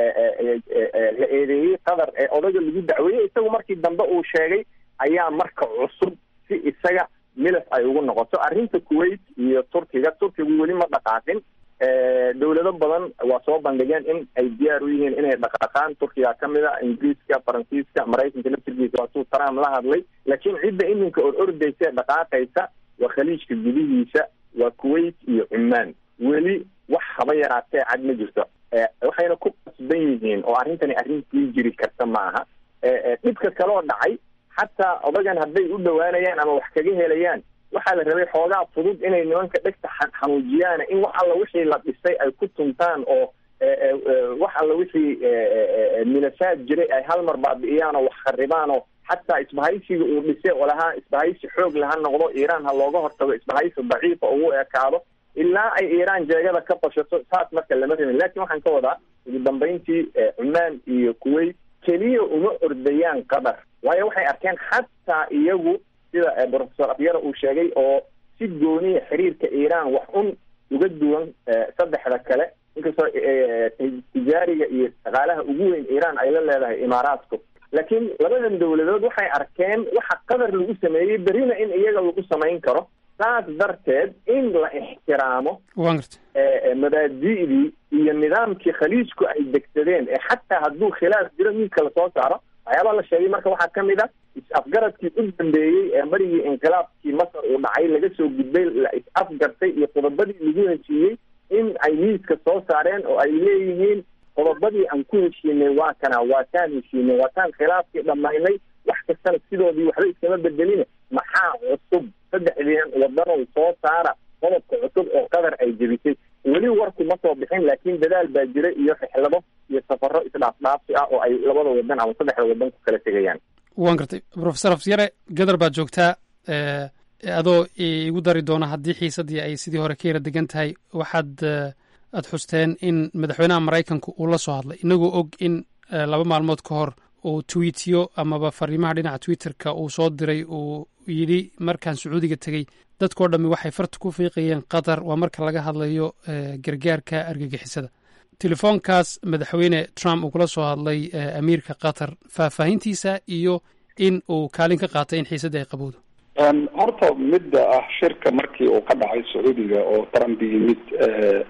la eedeeyey qatar ee odaga lagu dacweeyey isagu markii dambe uu sheegay ayaa marka cusub si isaga milaf ay ugu noqoto arrinta kuwait iyo turkiga turkigu weli ma dhaqaaqin dowlado badan waa soo bandhigeen in ay diyaar u yihiin inay dhaqaaqaan turkiga ka mid a ingiriiska faransiiska maraykanka laftirkiisa waatuu trump la hadlay laakiin cidda iminka or ordaysa ee dhaqaaqaysa waa khaliijka gudihiisa waa kuwait iyo cumaan weli wax haba yaraatee cad ma jirto waxayna ku qasban yihiin oo arrintani arrintii jiri karta maaha dhibka kaloo dhacay xataa odagan hadday u dhowaanayaan ama wax kaga helayaan waxaa la rabay xoogaa fudud inay nimanka dhegta xanuujiyaan in wax alla wixii la dhisay ay ku tuntaan oo wax alla wixii milasaad jiray ay hal mar baabi'iyaan oo wax kharibaan oo xataa isbahaysiga uu dhisay oo lahaa isbahaysi xoog laha noqdo iiraan ha looga hortago isbahaysi daciifa ugu ekaado ilaa ay iiraan jeegada ka bashato saas marka lama rabin lakin waxaan ka wadaa ugu dambeyntii cumaan iyo kuwait keliya uma ordayaan qatar waayo waxay arkeen xataa iyagu sida professor afyara uu sheegay oo si gooniya xiriirka iiraan wax un uga duwan saddexda kale inkastoo tijaariga iyo dhaqaalaha ugu weyn iiraan ay la leedahay imaaraadku laakiin labadan dowladood waxay arkeen waxa qatar lagu sameeyey berrina in iyaga lagu samayn karo saas darteed in la ixtiraamo mabaadi'dii iyo nidaamkii khaliijku ay degsadeen ee xataa hadduu khilaaf jiro miidka lasoo saaro waxyaabaa la sheegay marka waxaa ka mid a is-afgaradkii u dambeeyey ee marigii inqilaabkii masar uu dhacay laga soo gudbay la is-afgartay iyo qodobadii lagu heshiiyey in ay miiska soo saareen oo ay leeyihiin qodobadii aan ku heshiinay waa kana waa taan heshiinay waa taan khilaafkii dhammaynay wax kastana sidoodii waxba iskama bedelina maxaa cusub saddexdeen wadanow soo saara qodobka cusub oo qatar ay jebisay weli warku ma soo bixin laakiin dadaal baa jira iyo rixlado iyo safaro isdhaafdhaafsi ah oo ay labada wadan ama saddexda wadan ku kala tegayaan waan gartay professor afyare gadar baad joogtaa adoo igu dari doona haddii xiisaddii ay sidii hore ka yara degan tahay waxaad aad xusteen in madaxweynaha maraykanka uu la soo hadlay inagoo og in laba maalmood ka hor uu tweetiyo amaba fariimaha dhinaca twitterka uu soo diray uu yidhi markaan sacuudiga tegey dadkao dhammi waxay farta ku fiiqayeen qatar waa marka laga hadlayo gargaarka argagixisada telefoonkaas madaxweyne trump uu kula soo hadlay amiirka qatar faahfaahintiisa iyo in uu kaalin ka qaatay in xiisaddii ay qabowdo horta midda ah shirka markii uu ka dhacay sacuudiga oo trump yimid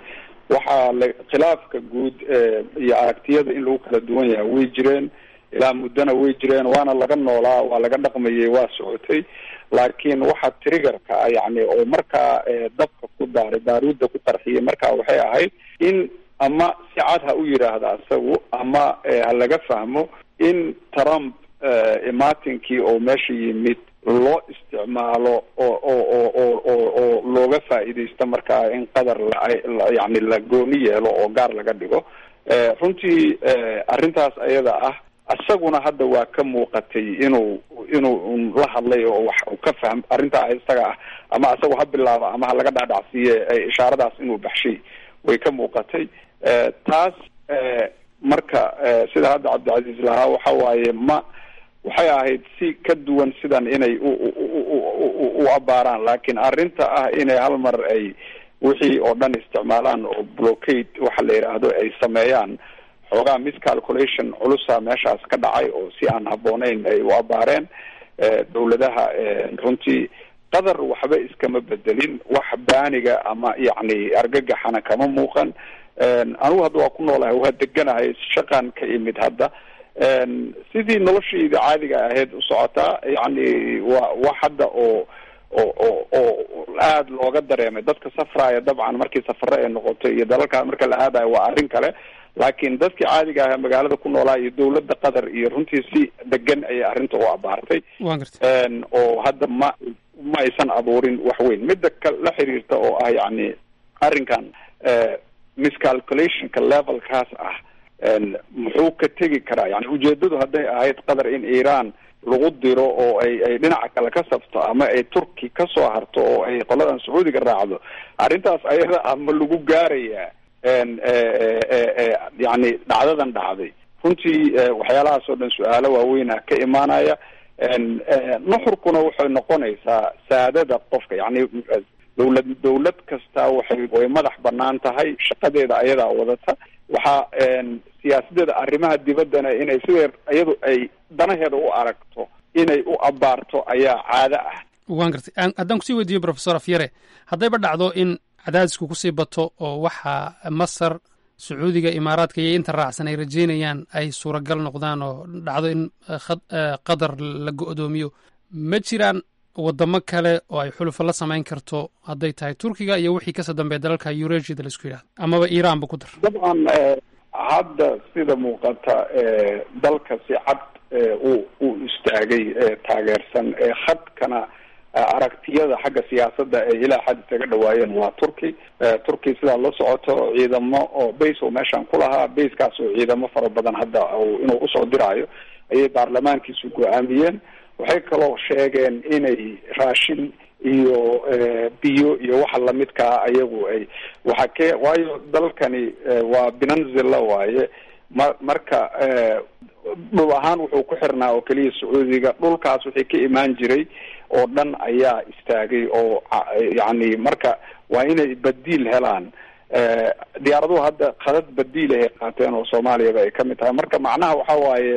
waxaa la khilaafka guud iyo aragtiyada in lagu kala duwan yahay way jireen ilaa muddona way jireen waana laga noolaa waa laga dhaqmayay waa socotay laakiin waxa triggerka ah yani oo markaa dabka ku daaray baaruudda ku qarxiyay markaa waxay ahayd in ama si cad ha u yidhaahda isagu ama ha laga fahmo in trump imaatinkii oo meesha yimid loo isticmaalo oo oo oo oo oo oo looga faa'iidaysto markaa in qadar la yani la gooni yeelo oo gaar laga dhigo runtii arrintaas ayada ah isaguna hadda waa ka muuqatay inuu inuu la hadlay oo wax uu ka fahm arrintaa isaga ah ama isagu ha bilaaba ama ha laga dhaadhacsiiye ishaaradaas inuu baxshay way ka muuqatay taas marka sida hadda cabdicasiis lahaa waxa waaye ma waxay ahayd si ka duwan sidan inay u u abaaraan laakiin arrinta ah inay hal mar ay wixii oo dhan isticmaalaan oo blockade waxa la yidhaahdo ay sameeyaan xoogaa miscalculation culusa meeshaas ka dhacay oo si aan habbooneyn ay u abaareen dawladaha runtii qadar waxba iskama bedelin wax baaniga ama yacni argagaxana kama muuqan anigu hadda waa ku noolahay waa deganahay shaqan ka imid hadda sidii noloshayda caadiga ahayd u socotaa yacni waa wax hadda oo oo oo oo aada looga dareemay dadka safraaya dabcan markii safare ay noqoto iyo dalalkaa marka la aadayo waa arrin kale laakiin dadkii caadiga aha magaalada ku noolaa iyo dawladda qatar iyo runtii si degan ayay arrinta u abaartay oo hadda ma ma aysan abuurin wax weyn midda ka la xiriirta oo ah yacni arrinkan miscalculationka levelkaas ah muxuu ka tegi karaa yani ujeedadu hadday ahayd qatar in iran lagu diro oo ay ay dhinaca kale ka sabto ama ay turki ka soo harto oo ay qoladan sacuudiga raacdo arrintaas ayada ah ma lagu gaarayaa yani dhacdadan dhacday runtii waxyaalahaas oo dhan su-aalo waaweyna ka imaanaya nuxurkuna waxay noqonaysaa saadada qofka yani dawlad dawlad kasta waxay way madax banaan tahay shaqadeeda ayadaa wadata waxaa siyaasadeeda arrimaha dibaddana inay sidee iyadu ay danaheeda u aragto inay u abaarto ayaa caado ah waan gartay haddaan kusii weydiiyo professor afyare haddayba dhacdo in cadaadisku kusii bato oo waxa masar sacuudiga imaaraadka iyo inta raacsan ay rajeynayaan ay suuragal noqdaan oo dhacdo in qatar la go-doomiyo ma jiraan wadamo kale oo ay xulufo la samayn karto hadday tahay turkiga iyo wixii kasoo dambeeya dalalka eurasiada la isku yidhahdo amaba iran ba ku dar dabcan hadda sida muuqata dalka si cad uu uu istaagay taageersan khadkana aragtiyada xagga siyaasadda ay ilaa xad isaga dhawaayeen waa turki turki sidaa la socoto ciidamo oo base oo meeshaan ku lahaa basekaas oo ciidamo fara badan hadda inuu usoo diraayo ayay baarlamaankiisu go-aamiyeen waxay kaloo sheegeen inay raashin iyo biyo iyo waxa lamidkaa ayagu ay waxa ke waayo dalkani waa binanzilla waaye ma marka dhul ahaan wuxuu ku xirnaa oo keliya sacuudiga dhulkaas wixii ka imaan jiray oo dhan ayaa istaagay oo yacni marka waa inay badiil helaan diyaaraduhu hadda khadad badiil ahay qaateen oo soomaaliyaba ay kamid tahay marka macnaha waxa waaye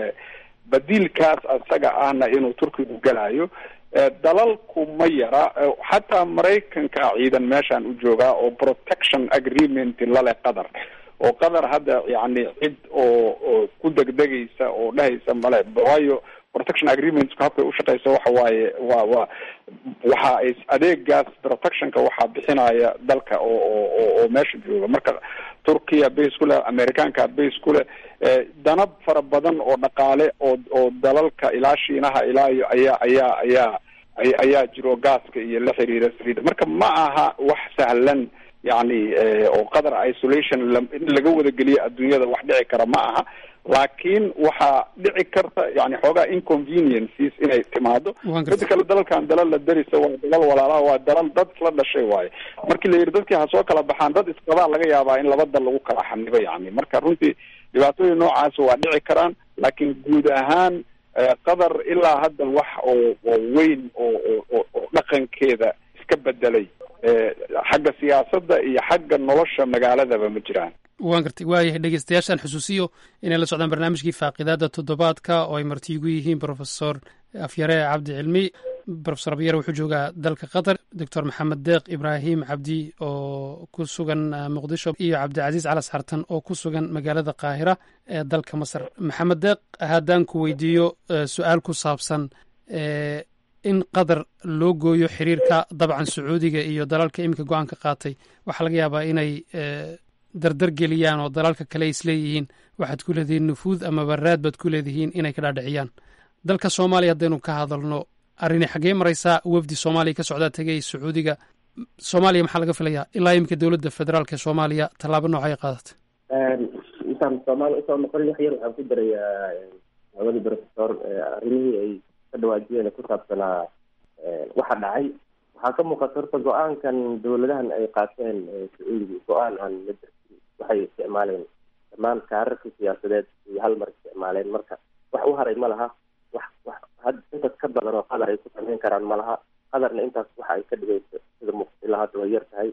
badiilkaas isaga ahna inuu turkigu galayo dalalku ma yara xataa maraykanka ciidan meeshaan u joogaa oo protection agreement lale qatar oo qatar hadda yani cid oo oo ku degdegaysa oo dhehaysa male waayo protection agreementka habkay ushaqeysa waxa waaye waa waa waxa ay adeegaas protectionka waxaa bixinaya dalka oo oo oo meesha jooga marka turkiya base ku leh americaanka base ku leh danab fara badan oo dhaqaale oo oo dalalka ilaa shiinaha ilaa iyo ayaa ayaa ayaa ayaa jiro gaaska iyo la xiriira saliida marka ma aha wax sahlan yani oo qatar isolation in laga wadageliyo adduunyada wax dhici kara ma aha laakiin waxaa dhici karta yani xoogaa inconveniences inay timaado mida kale dalalkan dalal la darisa waa dalal walaalaha waa dalal dad isla dhashay waaye markii la yidhi dadkii ha soo kala baxaan dad isqabaa laga yaabaa in laba dal lagu kala xanibo yani marka runtii dhibaatooyin noocaas waa dhici karaan laakiin guud ahaan qatar ilaa hadda wax oo oo weyn oo oo oo dhaqankeeda iska bedelay xagga siyaasadda iyo xagga nolosha magaaladaba ma jiraan waan gartay waayahay dhegeystayaashaan xusuusiyo inay la socdaan barnaamijkii faaqidaada toddobaadka oo ay marti igu yihiin profesor afyare cabdi cilmi profesor abyare wuxuu joogaa dalka qatar doctor maxamed deeq ibraahim cabdi oo ku sugan muqdisho iyo cabdicasiis calas xartan oo ku sugan magaalada qaahira ee dalka masar maxamed deeq haddaan ku weydiiyo su-aal ku saabsan in qatar loo gooyo xiriirka dabcan sacuudiga iyo dalalka iminka go-aanka qaatay waxaa laga yaabaa inay dardar geliyaan oo dalalka kale isleeyihiin waxaad ku leedihiin nufuud ama baraad baad ku leedihiin inay ka dhaadhiciyaan dalka soomaaliya haddaynu ka hadalno arrini xaggee maraysaa wafdi soomaaliya ka socdaa tegay sacuudiga soomaaliya maxaa laga filayaa ilaa iminka dowladda federaalk ee soomaaliya tallaabo noocay qaadatay intaan soomaaliya usoo noqon wax yar waxaan ku darayaa labadii professor arrimihii ay ka dhawaajiyeen ku saabsanaa waxa dhacay waxaa ka muuqata horta go-aankan dowladahan ay qaateen sacuudiga go-aan aan la darsin waxay isticmaaleen dhammaan kaararka siyaasadeed iyo hal mar isticmaaleen marka wax u haray ma laha wax wax had intaas ka badan oo qadar ay ku samayn karaan ma laha qadarna intaas waxa ay ka dhigayso sida muuqata ilaa hadda way yar tahay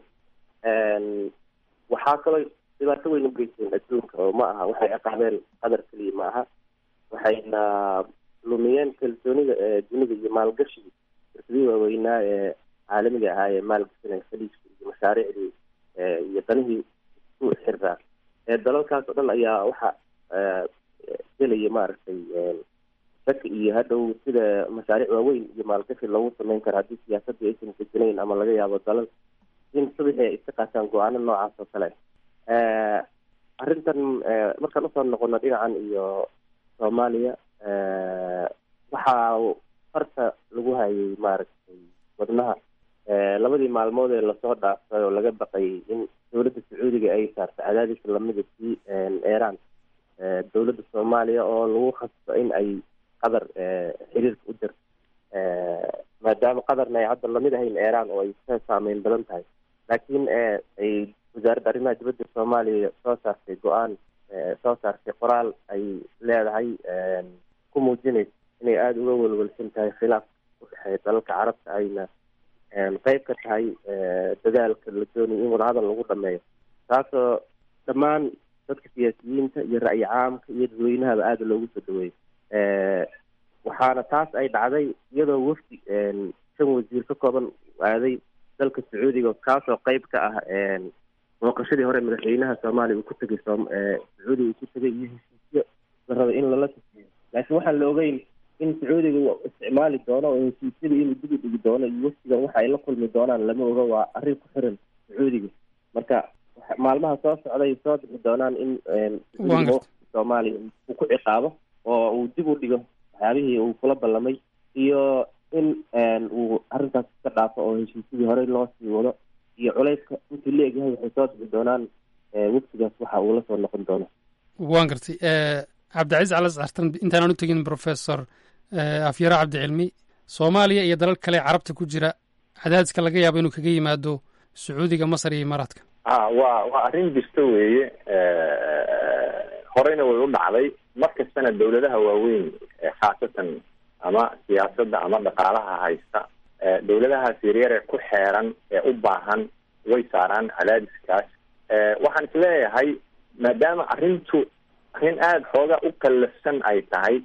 waxaa kaloo dhibaato weyn u geysteen adduunka oo ma aha waxay ciqaabeen qadar keliya ma aha waxayna lumiyeen kalsoonida ee dunida iyo maalgashiga shirkadihii waaweynaa ee caalamiga ahaa ee maalgashanaya khaliijka iyo mashaariicdii iyo danihii isku xirraa ee dalalkaas oo dhan ayaa waxa gelaya maaragtay shaki iyo hadhow sida mashaariic waaweyn iyo maalgashi loogu sameyn karo haddii siyaasadii aysan deganayn ama laga yaabo dalal in subaxii ay iska qaataan go-aano noocaas oo kale arrintan markaan usoo noqono dhinacan iyo soomaaliya waxaa farta lagu hayay maaragtay wadnaha labadii maalmood ee lasoo dhaafay oo laga baqayay in dowladda sacuudiga ay saarto cadaadis lamida sii eeraan dowladda soomaaliya oo lagu khasbo in ay qatar xiriirka u dirto maadaama qatarna ay hadda lamid ahayn eeraan oo ay ka saameyn badan tahay laakiin ay wasaaradda arrimaha dibadda soomaaliya soo saartay go-aan soo saartay qoraal ay leedahay ku muujinaysa inay aada uga welwelsan tahay khilaaf u dhexeeya dalalka carabta ayna qeyb ka tahay dadaalka la doonayo in wadahadal lagu dhameeyo taasoo dhammaan dadka siyaasiyiinta iyo ra'yi caamka iyo dadweynahaba aada loogu soo dhaweeyo waxaana taas ay dhacday iyadoo wafdi shan wasiir ka kooban aaday dalka sacuudiga kaasoo qeyb ka ah booqashadii hore madaxweynaha soomaaliya uu ku tegay sacuudiga uu ku tegay iyo heshiisyo la rabay in lala tafiyo laakiin waxaan la ogeyn in sacuudiga uu isticmaali doono oo heshiisyada inuu dib u dhigi doono iyo wafdigan waxa ay la kulmi doonaan lama oga waa arrin ku xiran sacuudiga marka maalmaha soo socday soo bixi doonaan in soomaaliya uu ku ciqaabo oo uu dib u dhigo waxyaabihii uu kula ballamay iyo in uu arrintaas iska dhaafo oo heshiisyadii horey loo sii wado iyo culayska intuu la egyahay waxay soo bixi doonaan waftigaas waxa uu la soo noqon doono waan gartay cabdicaiis calas artan intaanaan u tegin professor afyaro cabdicilmi soomaaliya iyo dalal kale carabta ku jira cadaadiska laga yaabo inuu kaga yimaado sacuudiga masar iyo imaaraadka a waa waa arrin jirta weeye horeyna way u dhacday mar kastana dawladaha waaweyn khaasatan ama siyaasadda ama dhaqaalaha haysta dawladahaas yaryar ee ku xeeran ee u baahan way saaraan cadaadiskaas waxaan is leeyahay maadaama arrintu arrin aada xooga u kallafsan ay tahay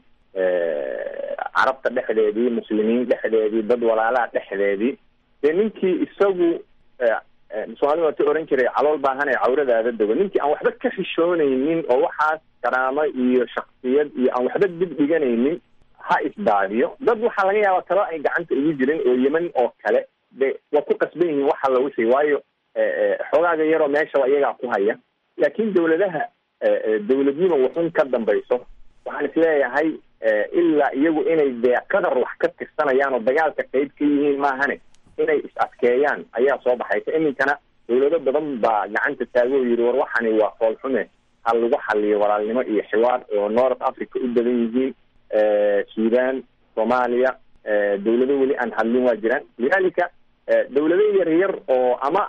carabta dhexdeedii muslimiin dhexdeedii dad walaalaha dhexdeedii dee ninkii isagu soomaalida waa ti oran jiray calool baahan ee cawradaada dego ninkii aan waxba ka xishoonaynin oo waxaas karaamo iyo shaksiyad iyo aan waxba dib dhiganaynin ha isdaadiyo dad waxaa laga yaabaa talo ay gacanta ugu jirin oo yeman oo kale de waa ku qasban yihiin waxa la wixii waayo xoogaaga yaroo meeshaba iyagaa ku haya laakiin dawladaha dawladnimo wuxun ka dambayso waxaan isleeyahay ilaa iyagu inay dee qadar wax ka tirsanayaan oo dagaalka qeyb ka yihiin maahane inay is adkeeyaan ayaa soo baxaysa iminkana dawlado badan baa gacanta taago oo yidhi war waxani waa foolxume ha lagu xaliyo walaalnimo iyo xiwaar oo north africa u badan yihiin sudan soomaaliya dawlado weli aan hadlin waa jiraan lidalika dawlado yar yar oo ama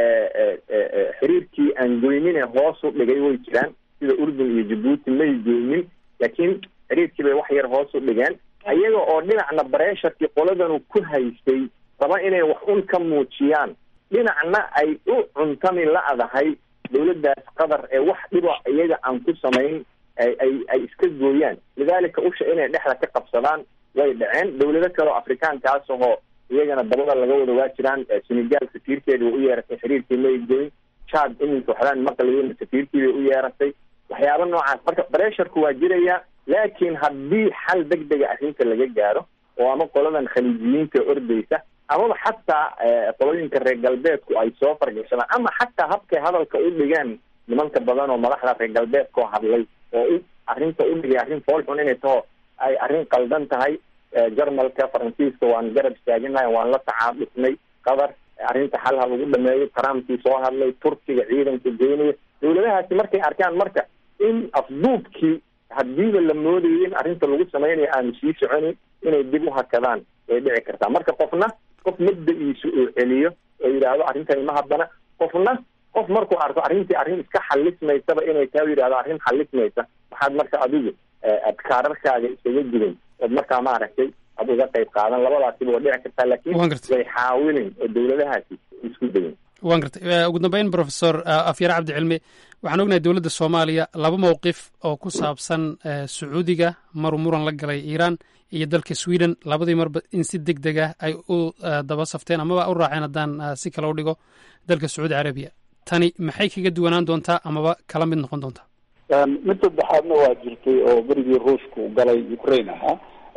xiriirkii aan goynine hoos u dhigay way jiraan sida urdun iyo jabuuti may goynin laakiin xiriirkii bay wax yar hoos u dhigeen ayaga oo dhinacna bareesharkii qoladanu ku haystay raba inay wax un ka muujiyaan dhinacna ay u cuntami la-dahay dawladdaas qatar ee wax dhiba iyaga aan ku samayn ay ay ay iska gooyaan lidalika usha inay dhexda ka qabsadaan way dhaceen dawlado kale oo afrikaankaas ahoo iyagana dabada laga wada waa jiraan senegal safiirkeeda way u yeeratay xiriirkii may goyn chad iminka waxbaan maqlayin safiirkii bay u yeeratay waxyaaba noocaas marka bresharku waa jiraya laakiin haddii xal deg dega arrinta laga gaaro oo ama qoladan khaliijiyiinta ordaysa amaba xataa qolooyinka reer galbeedku ay soo fargashadaan ama xataa habkay hadalka u dhigeen nimanka badan oo madaxda reer galbeedkao hadlay oo u arrinta u dhigay arrin foolxun inay taho ay arrin qaldan tahay jarmalka faransiiska waan garab istaaginahay waan la tacaadufnay qatar arrinta xal ha lagu dhameeyo trumpkii soo hadlay turkiga ciidanka geynaya dawladahaasi markay arkaan marka in afduubkii hadiiba la moodayay in arrinta lagu samaynayo aanu sii soconin inay dib u hakadaan way dhici kartaa marka qofna qof mabda-iisu uu celiyo oo yidhaahdo arrintani ma haddana qofna qof markuu arko arrintii arrin iska xalismaysaba inay taa yidhahdo arrin xalismaysa waxaad marka adigu adkaararkaaga isaga jirin ood markaa maaragtay ad uga qayb qaadan labadaasiba waa dhici kartaa laakiin way xaawilin oo dawladahaasi isku dayin waan gartay ugu dambeyn professor afyare cabdi cilmi waxaan ognahay dowladda soomaaliya laba mowqif oo ku saabsan sacuudiga maruu muran la galay iiraan iyo dalka sweden labadii marba in si deg deg ah ay u daba safteen amaba u raaceen haddaan si kale u dhigo dalka sacuudi carabiya tani maxay kaga duwanaan doontaa amaba kala mid noqon doontaa mid saddexaadna waa jirtay oo berigii ruushku galay ukraine ahaa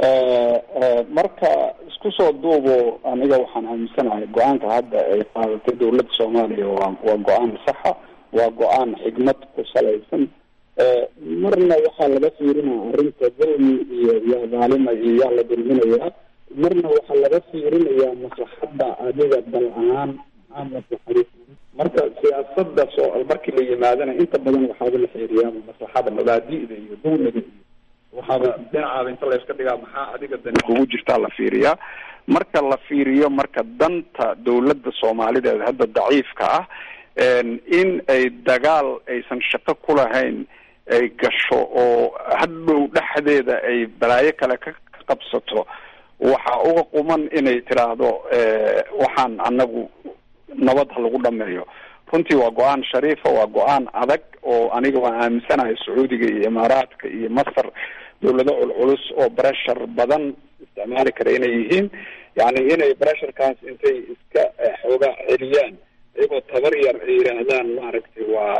marka isku soo duubo aniga waxaan aaminsanahay go-aanka hadda ay qaadatay dawladda soomaaliya waa waa go-aan saxa waa go-aan xigmad ku salaysan marna waxaa laga fiirinaya arrinta dulmi iyo yaa dhaalima iyo yaa la dulminayaa marna waxaa laga fiirinayaa maslaxadda adiga dal ahaan maxaa maslaxadi marka siyaasada soo markii la yimaadana inta badan waxaaba la xeeriyaa maslaxada mabaadi'da iyo dulmiga iyo waxaaba dhinacaaba inta la iska dhigaa maxaa adiga dani kugu jirtaa la fiiriyaa marka la fiiriyo marka danta dawladda soomaalideed hadda daciifka ah in ay dagaal aysan shaqo ku lahayn ay gasho oo hadhow dhexdeeda ay balaayo kale ka qabsato waxaa uga quman inay tiraahdo waxaan anagu nabad ha lagu dhameeyo runtii waa go-aan shariifa waa go-aan adag oo aniga waan aaminsanahay sacuudiga iyo imaaraadka iyo masar dawlado culculus oo breshar badan isticmaali kara inay yihiin yani inay bresharkaas intay iska xoogaa celiyaan iyagoo tabar yar ay yidhaahdaan maaragtay waa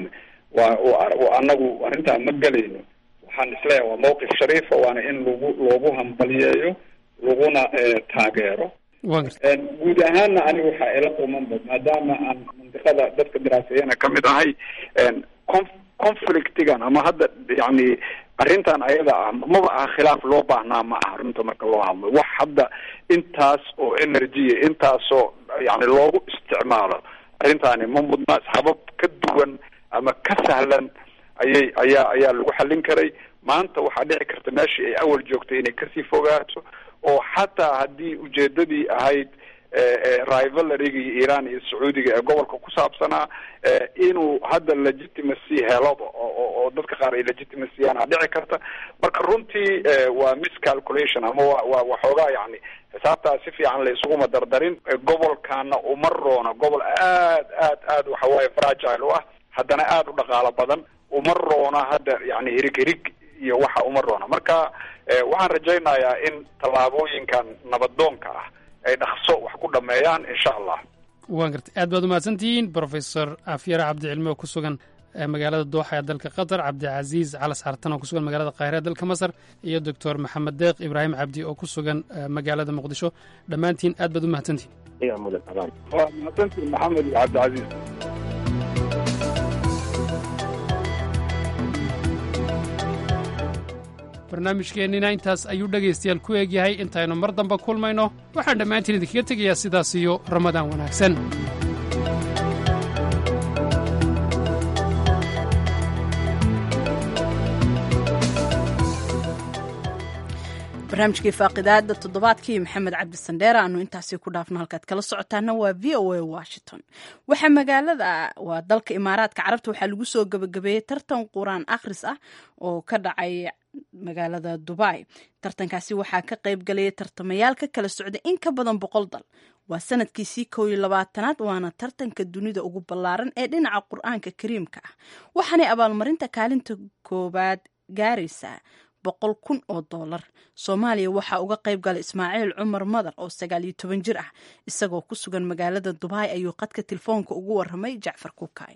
waa anagu arrintaa ma gelayno waxaan isleeyahay waa mawqif shariifa waana in lagu loogu hambaliyeeyo laguna taageero guud ahaanna aniga waxaa ila qumanba maadaama aan mandiqada dadka diraaseeyana kamid ahay conflictigan ama hadda yani arrintan ayada ah maba aha khilaaf loo baahnaa ma aha runta marka loo hadlo wax hadda intaas oo energya intaasoo yani loogu isticmaalo arrintaani ma mudna habab ka duwan ama ka sahlan ayay ayaa ayaa lagu xallin karay maanta waxaa dhici karta meeshii ay awal joogtay inay kasii fogaato oo xataa haddii ujeedadii ahayd rivalariga iyo iran iyo sacuudiga ee gobolka ku saabsanaa inuu hadda legitimacy heloba oo dadka qaar ay legitimacyaan a dhici karta marka runtii waa miscalculation ama wa wa waxoogaa yani xisaabtaa si fiican la isuguma dardarin gobolkana uma roona gobol aad aad aad waxawaaye fragile u ah haddana aada u dhaqaalo badan uma roona hadda yani hirig hirig iyo waxa uma roona marka waxaan rajaynayaa in tallaabooyinkan nabadoonka ah ay dhaqso wax ku dhameeyaan insha allah waan gartay aad baad umahadsantihiin professor afyare cabdicilmi oo ku sugan magaalada dooxa ee dalka qatar cabdicasiis calas xartan oo ku sugan magaalada qaahira ee dalka masar iyo doctor maxamed deeq ibraahim cabdi oo ku sugan magaalada muqdisho dhammaantiin aad baad umahadsantihin waa mahadsantiin maxamed iyo cabdicasiis barnaamijkeennina intaas ayuu dhegaystayaal ku eegyahay intaynu mar damba kulmayno waxaan dhammaantiin idinkaga tegayaa sidaas iyo ramadaan wanaagsan barnaamijkii faaqidaada toddobaadkii maxamed cabdi sandheere aanu intaasi ku dhaafno halkaad kala socotaana waa v o a washington waxaa magaalada waa dalka imaaraadka carabta waxaa lagu soo gabagabeeyey tartan qur-aan akhris ah oo ka dhacay magaalada dubai tartankaasi waxaa ka qayb galaya tartamayaal ka kala socda in ka badan boqol dal waa sanadkiisii kow iyo labaatanaad waana tartanka dunida ugu ballaaran ee dhinaca qur-aanka kariimka ah waxaanay abaalmarinta kaalinta koowaad gaaraysaa boqol kun oo dollar soomaaliya waxaa uga qayb galay ismaaciil cumar madar oo sagaal iyo toban jir ah isagoo ku sugan magaalada dubai ayuu qadka telefoonka ugu waramay jacfar kukaay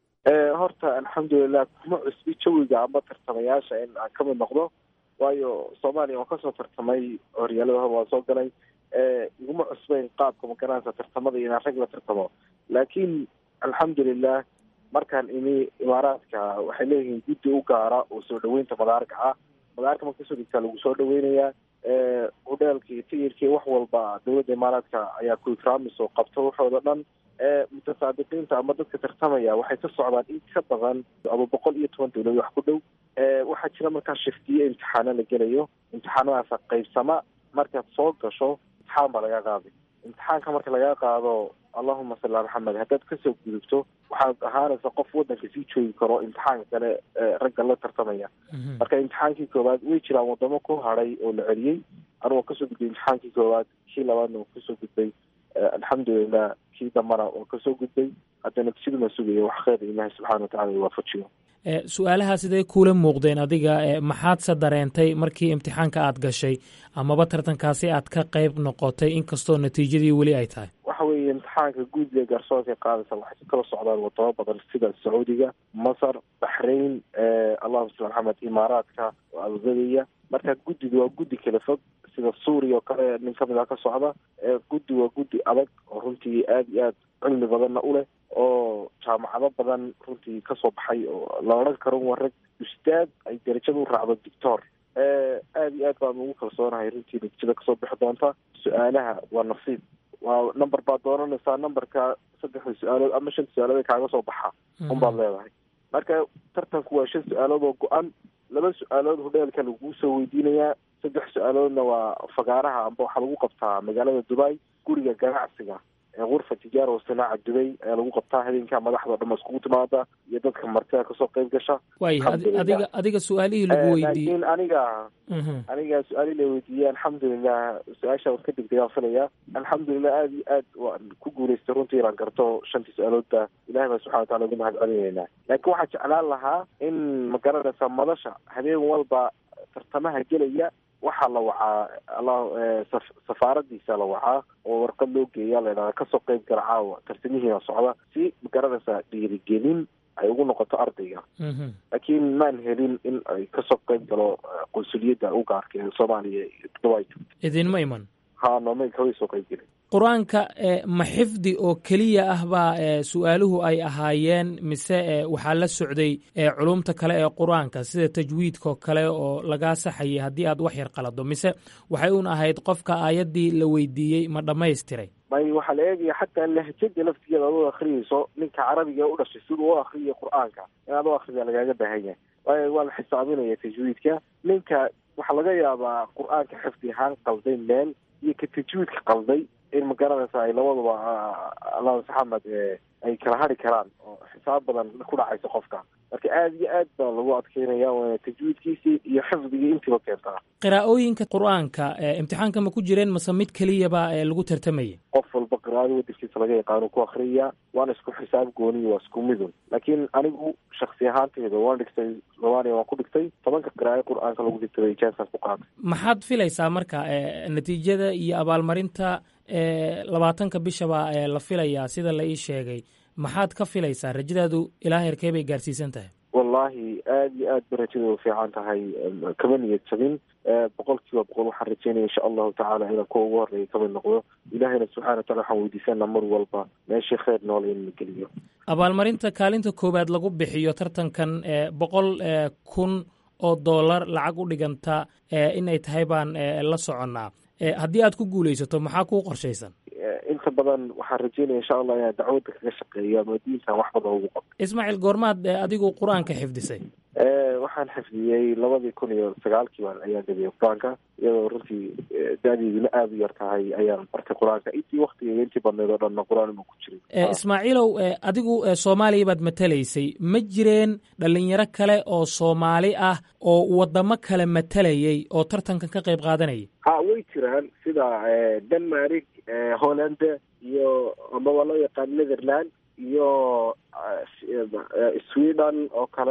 horta alxamdulilah kuma cusbi jawiga ama tartamayaasha in aan ka mid noqdo waayo soomaaliya waan kasoo tartamay horyaalada hor waan soo galay iguma cusbayn qaabka magaranaysa tartamada inaan rag la tartamo laakiin alxamdulilah markaan imi imaaraadka waxay leeyihiin guddi u gaara oo soo dhaweynta madaarka ah madaarka marka kasoo dhigtaa lagu soo dhaweynayaa hodheelkii tiyirkii wax walba dowladda imaaraadka ayaa ku ikraamis oo qabto waxooda dhan mutasaadiqiinta ama dadka tartamaya waxay ka socdaan in ka badan ama boqol iyo toban dowlad wax ku dhow waxaa jira markaa shiftiye imtixaano la gelayo imtixaanadaasa qaybsama markaad soo gasho imtixaan baa laga qaaday imtixaanka marka laga qaado allahuma salli ala maxamed haddaad kasoo gudubto waxaad ahaanaysa qof wadanka sii joogi karo imtixaanka kale ragga la tartamaya marka imtixaankii koowaad way jiraan wadamo ku hadhay oo la celiyey anigoo kasoo gudbay imtixaankii koowaad kii labaadna waa kasoo gudbay alxamdulilah kii dambana waa kasoo gudbay haddana siduma sugaya wax kheyr ilaahi subxana watacala iwaafajiyo su-aalaha sidee kuula muuqdeen adiga maxaadse dareentay markii imtixaanka aad gashay amaba tartankaasi aad ka qayb noqotay inkastoo natiijadii weli ay tahay waxa weeye imtixaanka guudiga garsoorka qaadaysa waxay kala socdaan wadamo badan sida sacuudiga masar baxrain allahuma sal maxamed imaaraadka oo abudabaya marka guddiga waa guddi kala fog sida suuriya oo kale nin kamid ah ka socda guddi waa guddi adag oo runtii aada iyo aad cilmi badanna u leh oo jaamacado badan runtii kasoo baxay oo la odhan karo waa rag ustaad ay darajada u raacdo dictor aada iyo aad baan ugu kalsoonahay runtii natiijada kasoo bixi doonta su-aalaha waa nasiib waa number baad doonanaysaa numberka saddexda su-aalood ama shan su-aalood ee kaaga soo baxa unbaad leedahay marka tartanku waa shan su-aalood oo go-an laba su-aalood hodheelka laguu soo weydiinayaa saddex su-aaloodna waa fagaaraha amba waxaa lagu qabtaa magaalada dubai guriga ganacsiga eekurfa tijaara wa sanaaca dubay ayaa lagu qabtaa habeenka madaxda o dhan iskugu timaada iyo dadka martida kasoo qayb gasha waaya adiga adiga su-aalihii lagu weydiiyey laakiin aniga aniga su-aalihii la weydiiyey alxamdulilah su-aasha waan ka degdeg aan filaya alxamdulilah aada iyo aad waan ku guulaystay runtii inaan garto shantii su-aaloodba ilahay baa subxana watacala ugu mahad celinaynaa laakiin waxaa jeclaan lahaa in magaranaysa madasha habeen walba tartamaha gelaya waxaa la wacaa allah safaaradiisa la wacaa oo warqad loo geeya la idhahda kasoo qayb gala caawa tartamihiina socda si magaranaysa dhiirigelin ay ugu noqoto ardayga laakiin maan helin in ay kasoo qayb galo qunsuliyadda u gaarka ee soomaaliya dubai idinma iman ha nooma kaway soo qayb gelin qur-aanka ma xifdi oo keliya ah baa su-aaluhu ay ahaayeen mise waxaa la socday culumta kale ee qur-aanka sida tajwiidkaoo kale oo lagaa saxayay haddii aad wax yar qalado mise waxay un ahayd qofka aayaddii la weydiiyey ma dhammaystiray may waxaa la eegaya xataa lahjada laftigeeda ad u akriyayso ninka carabiga u dhashay siduu u akriyay qur-aanka inaad u akrida lagaaga baahan yahay waayo waa la xisaabinaya tajwiidka ninka waxaa laga yaabaa qur-aanka xifdi ahaan qalday meel iyo ka tajwiidka qalday in magaranaysa ay labadaba allah maxamed ay kala hari karaan oo xisaab badan ku dhacaysa qofka marka aada iyo aad baa lagu adkeynaya waana tajwiidkiisii iyo xifdigii intiiba keentaa qiraa'ooyinka qur-aanka imtixaanka ma ku jireen mase mid keliyaba lagu tartamaya qof walba qiraa'ada wadankiisa laga yaqaano ku akriya waana isku xisaab gooniya waa isku midun laakiin anigu shaksi ahaanteyda waan dhigtay soomaaliya waan ku dhigtay tobanka qiraa'e qur-aanka lagu dhigtay jansan ku qaatay maxaad filaysaa marka natiijada iyo abaalmarinta labaatanka bishaba la filayaa sida la ii sheegay maxaad ka filaysaa rajadaadu ilaa heerkee bay gaarsiisan tahay wallahi aada iyo aad ba rajada u fiican tahay kama niyad jabin boqol kiiba boqol waxaan rajeynaya insha allahu tacaala inaan kuwa ugu horreeya kamid noqdo ilahayna subxana watacala waxaan weydiisanaa mar walba meeshii kheyr nool in la geliyo abaalmarinta kaalinta koowaad lagu bixiyo tartankan boqol kun oo dollar lacag u dhiganta inay tahay baan la soconnaa haddii aad ku guulaysato maxaa kuu qorshaysan inta badan waxaan rajeynaya insha allah inaan dacwadda kaga shaqeeyo ama diintan wax badan ugu qabto ismaaciil goormaad adigu qur-aanka xifdisay waxaan xifdiyey labadii kun iyo sagaalkii baan ayaan dhigay qur-aanka iyadoo runtii da-deeduna aada u yar tahay ayaan bartay qur-aanka intii waktigeega intii badneed oo dhanna qur-aan ma ku jirin ismaaciilow adigu soomaaliya baad matalaysay ma jireen dhalinyaro kale oo soomaali ah oo wadamo kale matalayay oo tartankan ka qayb qaadanayay ha way jiraan sida denmark holland iyo amaba loo yaqaan netherland iyo sweden oo kale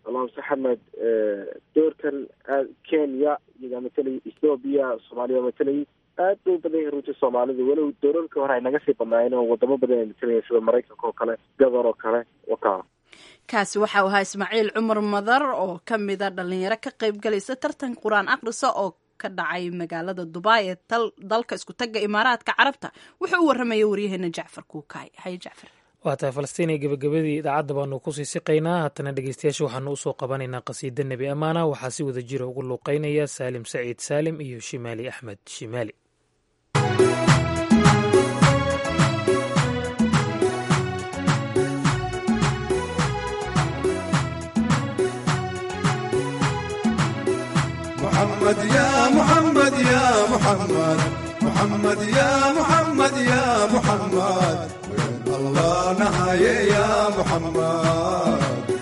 alaamse xamed doorkan aad kenya iyagaa matelay ethoobiya soomaaliya matelay aad bay u badan yahay runtii soomaalidu walow doorarka hore ay naga sii badnaayeen oo wadamo badan ay matelayen sida maraykanka oo kale gabar oo kale wakaa kaasi waxa uu ahaa ismaaciil cumar madar oo ka mida dhalinyaro ka qayb galaysa tartan qur-aan akhrisa oo ka dhacay magaalada dubai ee dalka isku tagga imaaraadka carabta wuxuu u warramaya waryaheena jacfar kuukaay haye jacfar waa tahay falastiin iyo gebagabadii idaacadda baanu kusii siqaynaa haatana dhegeystayaasha waxaanu usoo qabanaynaa qasiida nebi amaana waxaa si wada jira ugu luuqeynaya saalim saciid saalim iyo shimaali axmed shimaali محمد يا محمد يا محمد محمد يا محمد يا محمد وين الله نهاية يا محمد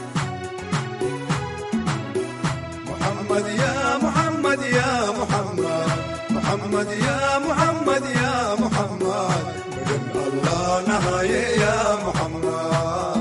محمد يا محمد يا محمد محمد يا محمد يا محمد وين الله نهاية يا محمد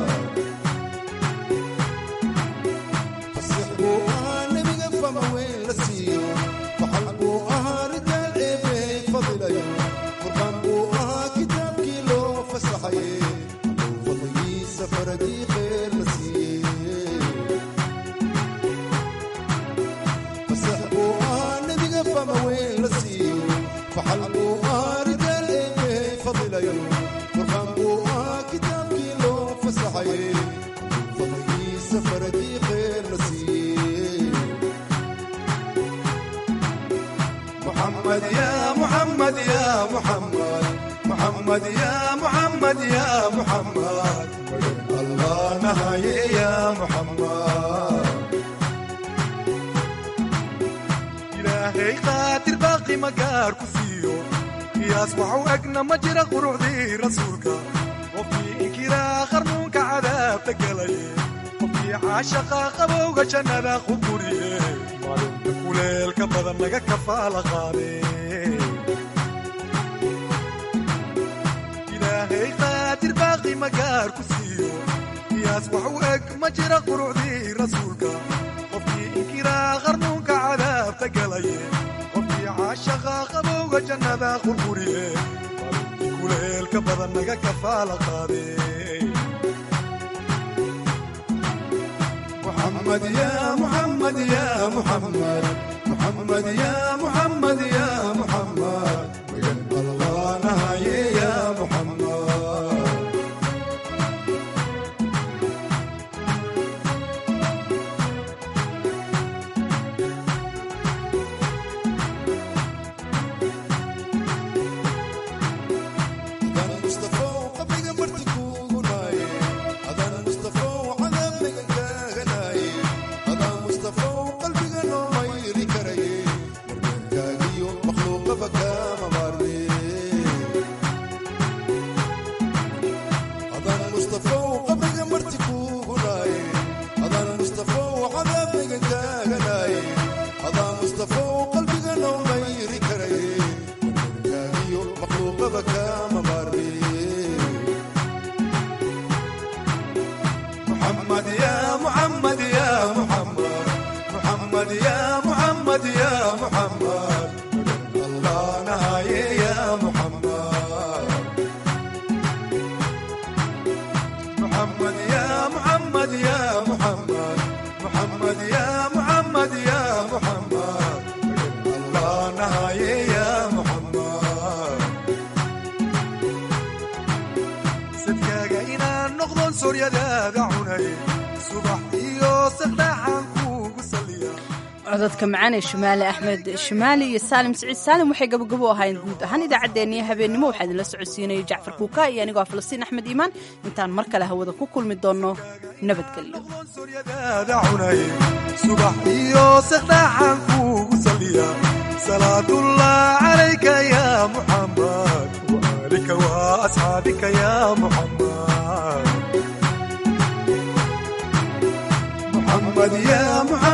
محمد يا محمد يا محمد محمد يا محمد يا محمد الله نهاية يا محمد إلهي قادر باقي مقار كفيو يصبح أقنا مجرى قروع ذي رسولك وفي إنكرا خرنونك عذاب تقلي وفي عاشقا قبوغ جنة خبوريه kuleelka badan naga kafaala qaade ilaahay qaadir baaqi magaar ku siiyo qiyaas wax u eg ma jira qurucdii rasuulka qofkii inkiraa qarnuunka cadaabta galaye qofkii caashaqa qabowga jannada qurquriye kuleelka badan naga kafaala qaade محمد يا محمد يا محمد محمد يا محمد يا محمد وين الله نهاية يا محمد محمد يا محمد يا محمد محمد يا محمد يا محمد الله نهاية يا محمد محمد يا محمد يا محمد محمد يا محمد يا محمد الله نهاية يا محمد sadkaaga inaan noqdon sooryadaada cunay subax iyo saqdhaxaan kuugu saliya cododka macaan ee shimaali axmed shimaali iyo saalim siciid saalim waxay gabagabo ahayn guud ahaan idaacaddeenniyo habeennimo waxaa idinla socodsiinayay jacfar kuuka iyo anigoo ah falastiin axmed iimaan intaan mar kale hawada ku kulmi doonno nabadgelyo sooryadaada cunay subax iyo saqdhaxaan kuugu saliya salaatullah calayka ya muxammad وآلك وأصحابك يا محمد محمد يا محمد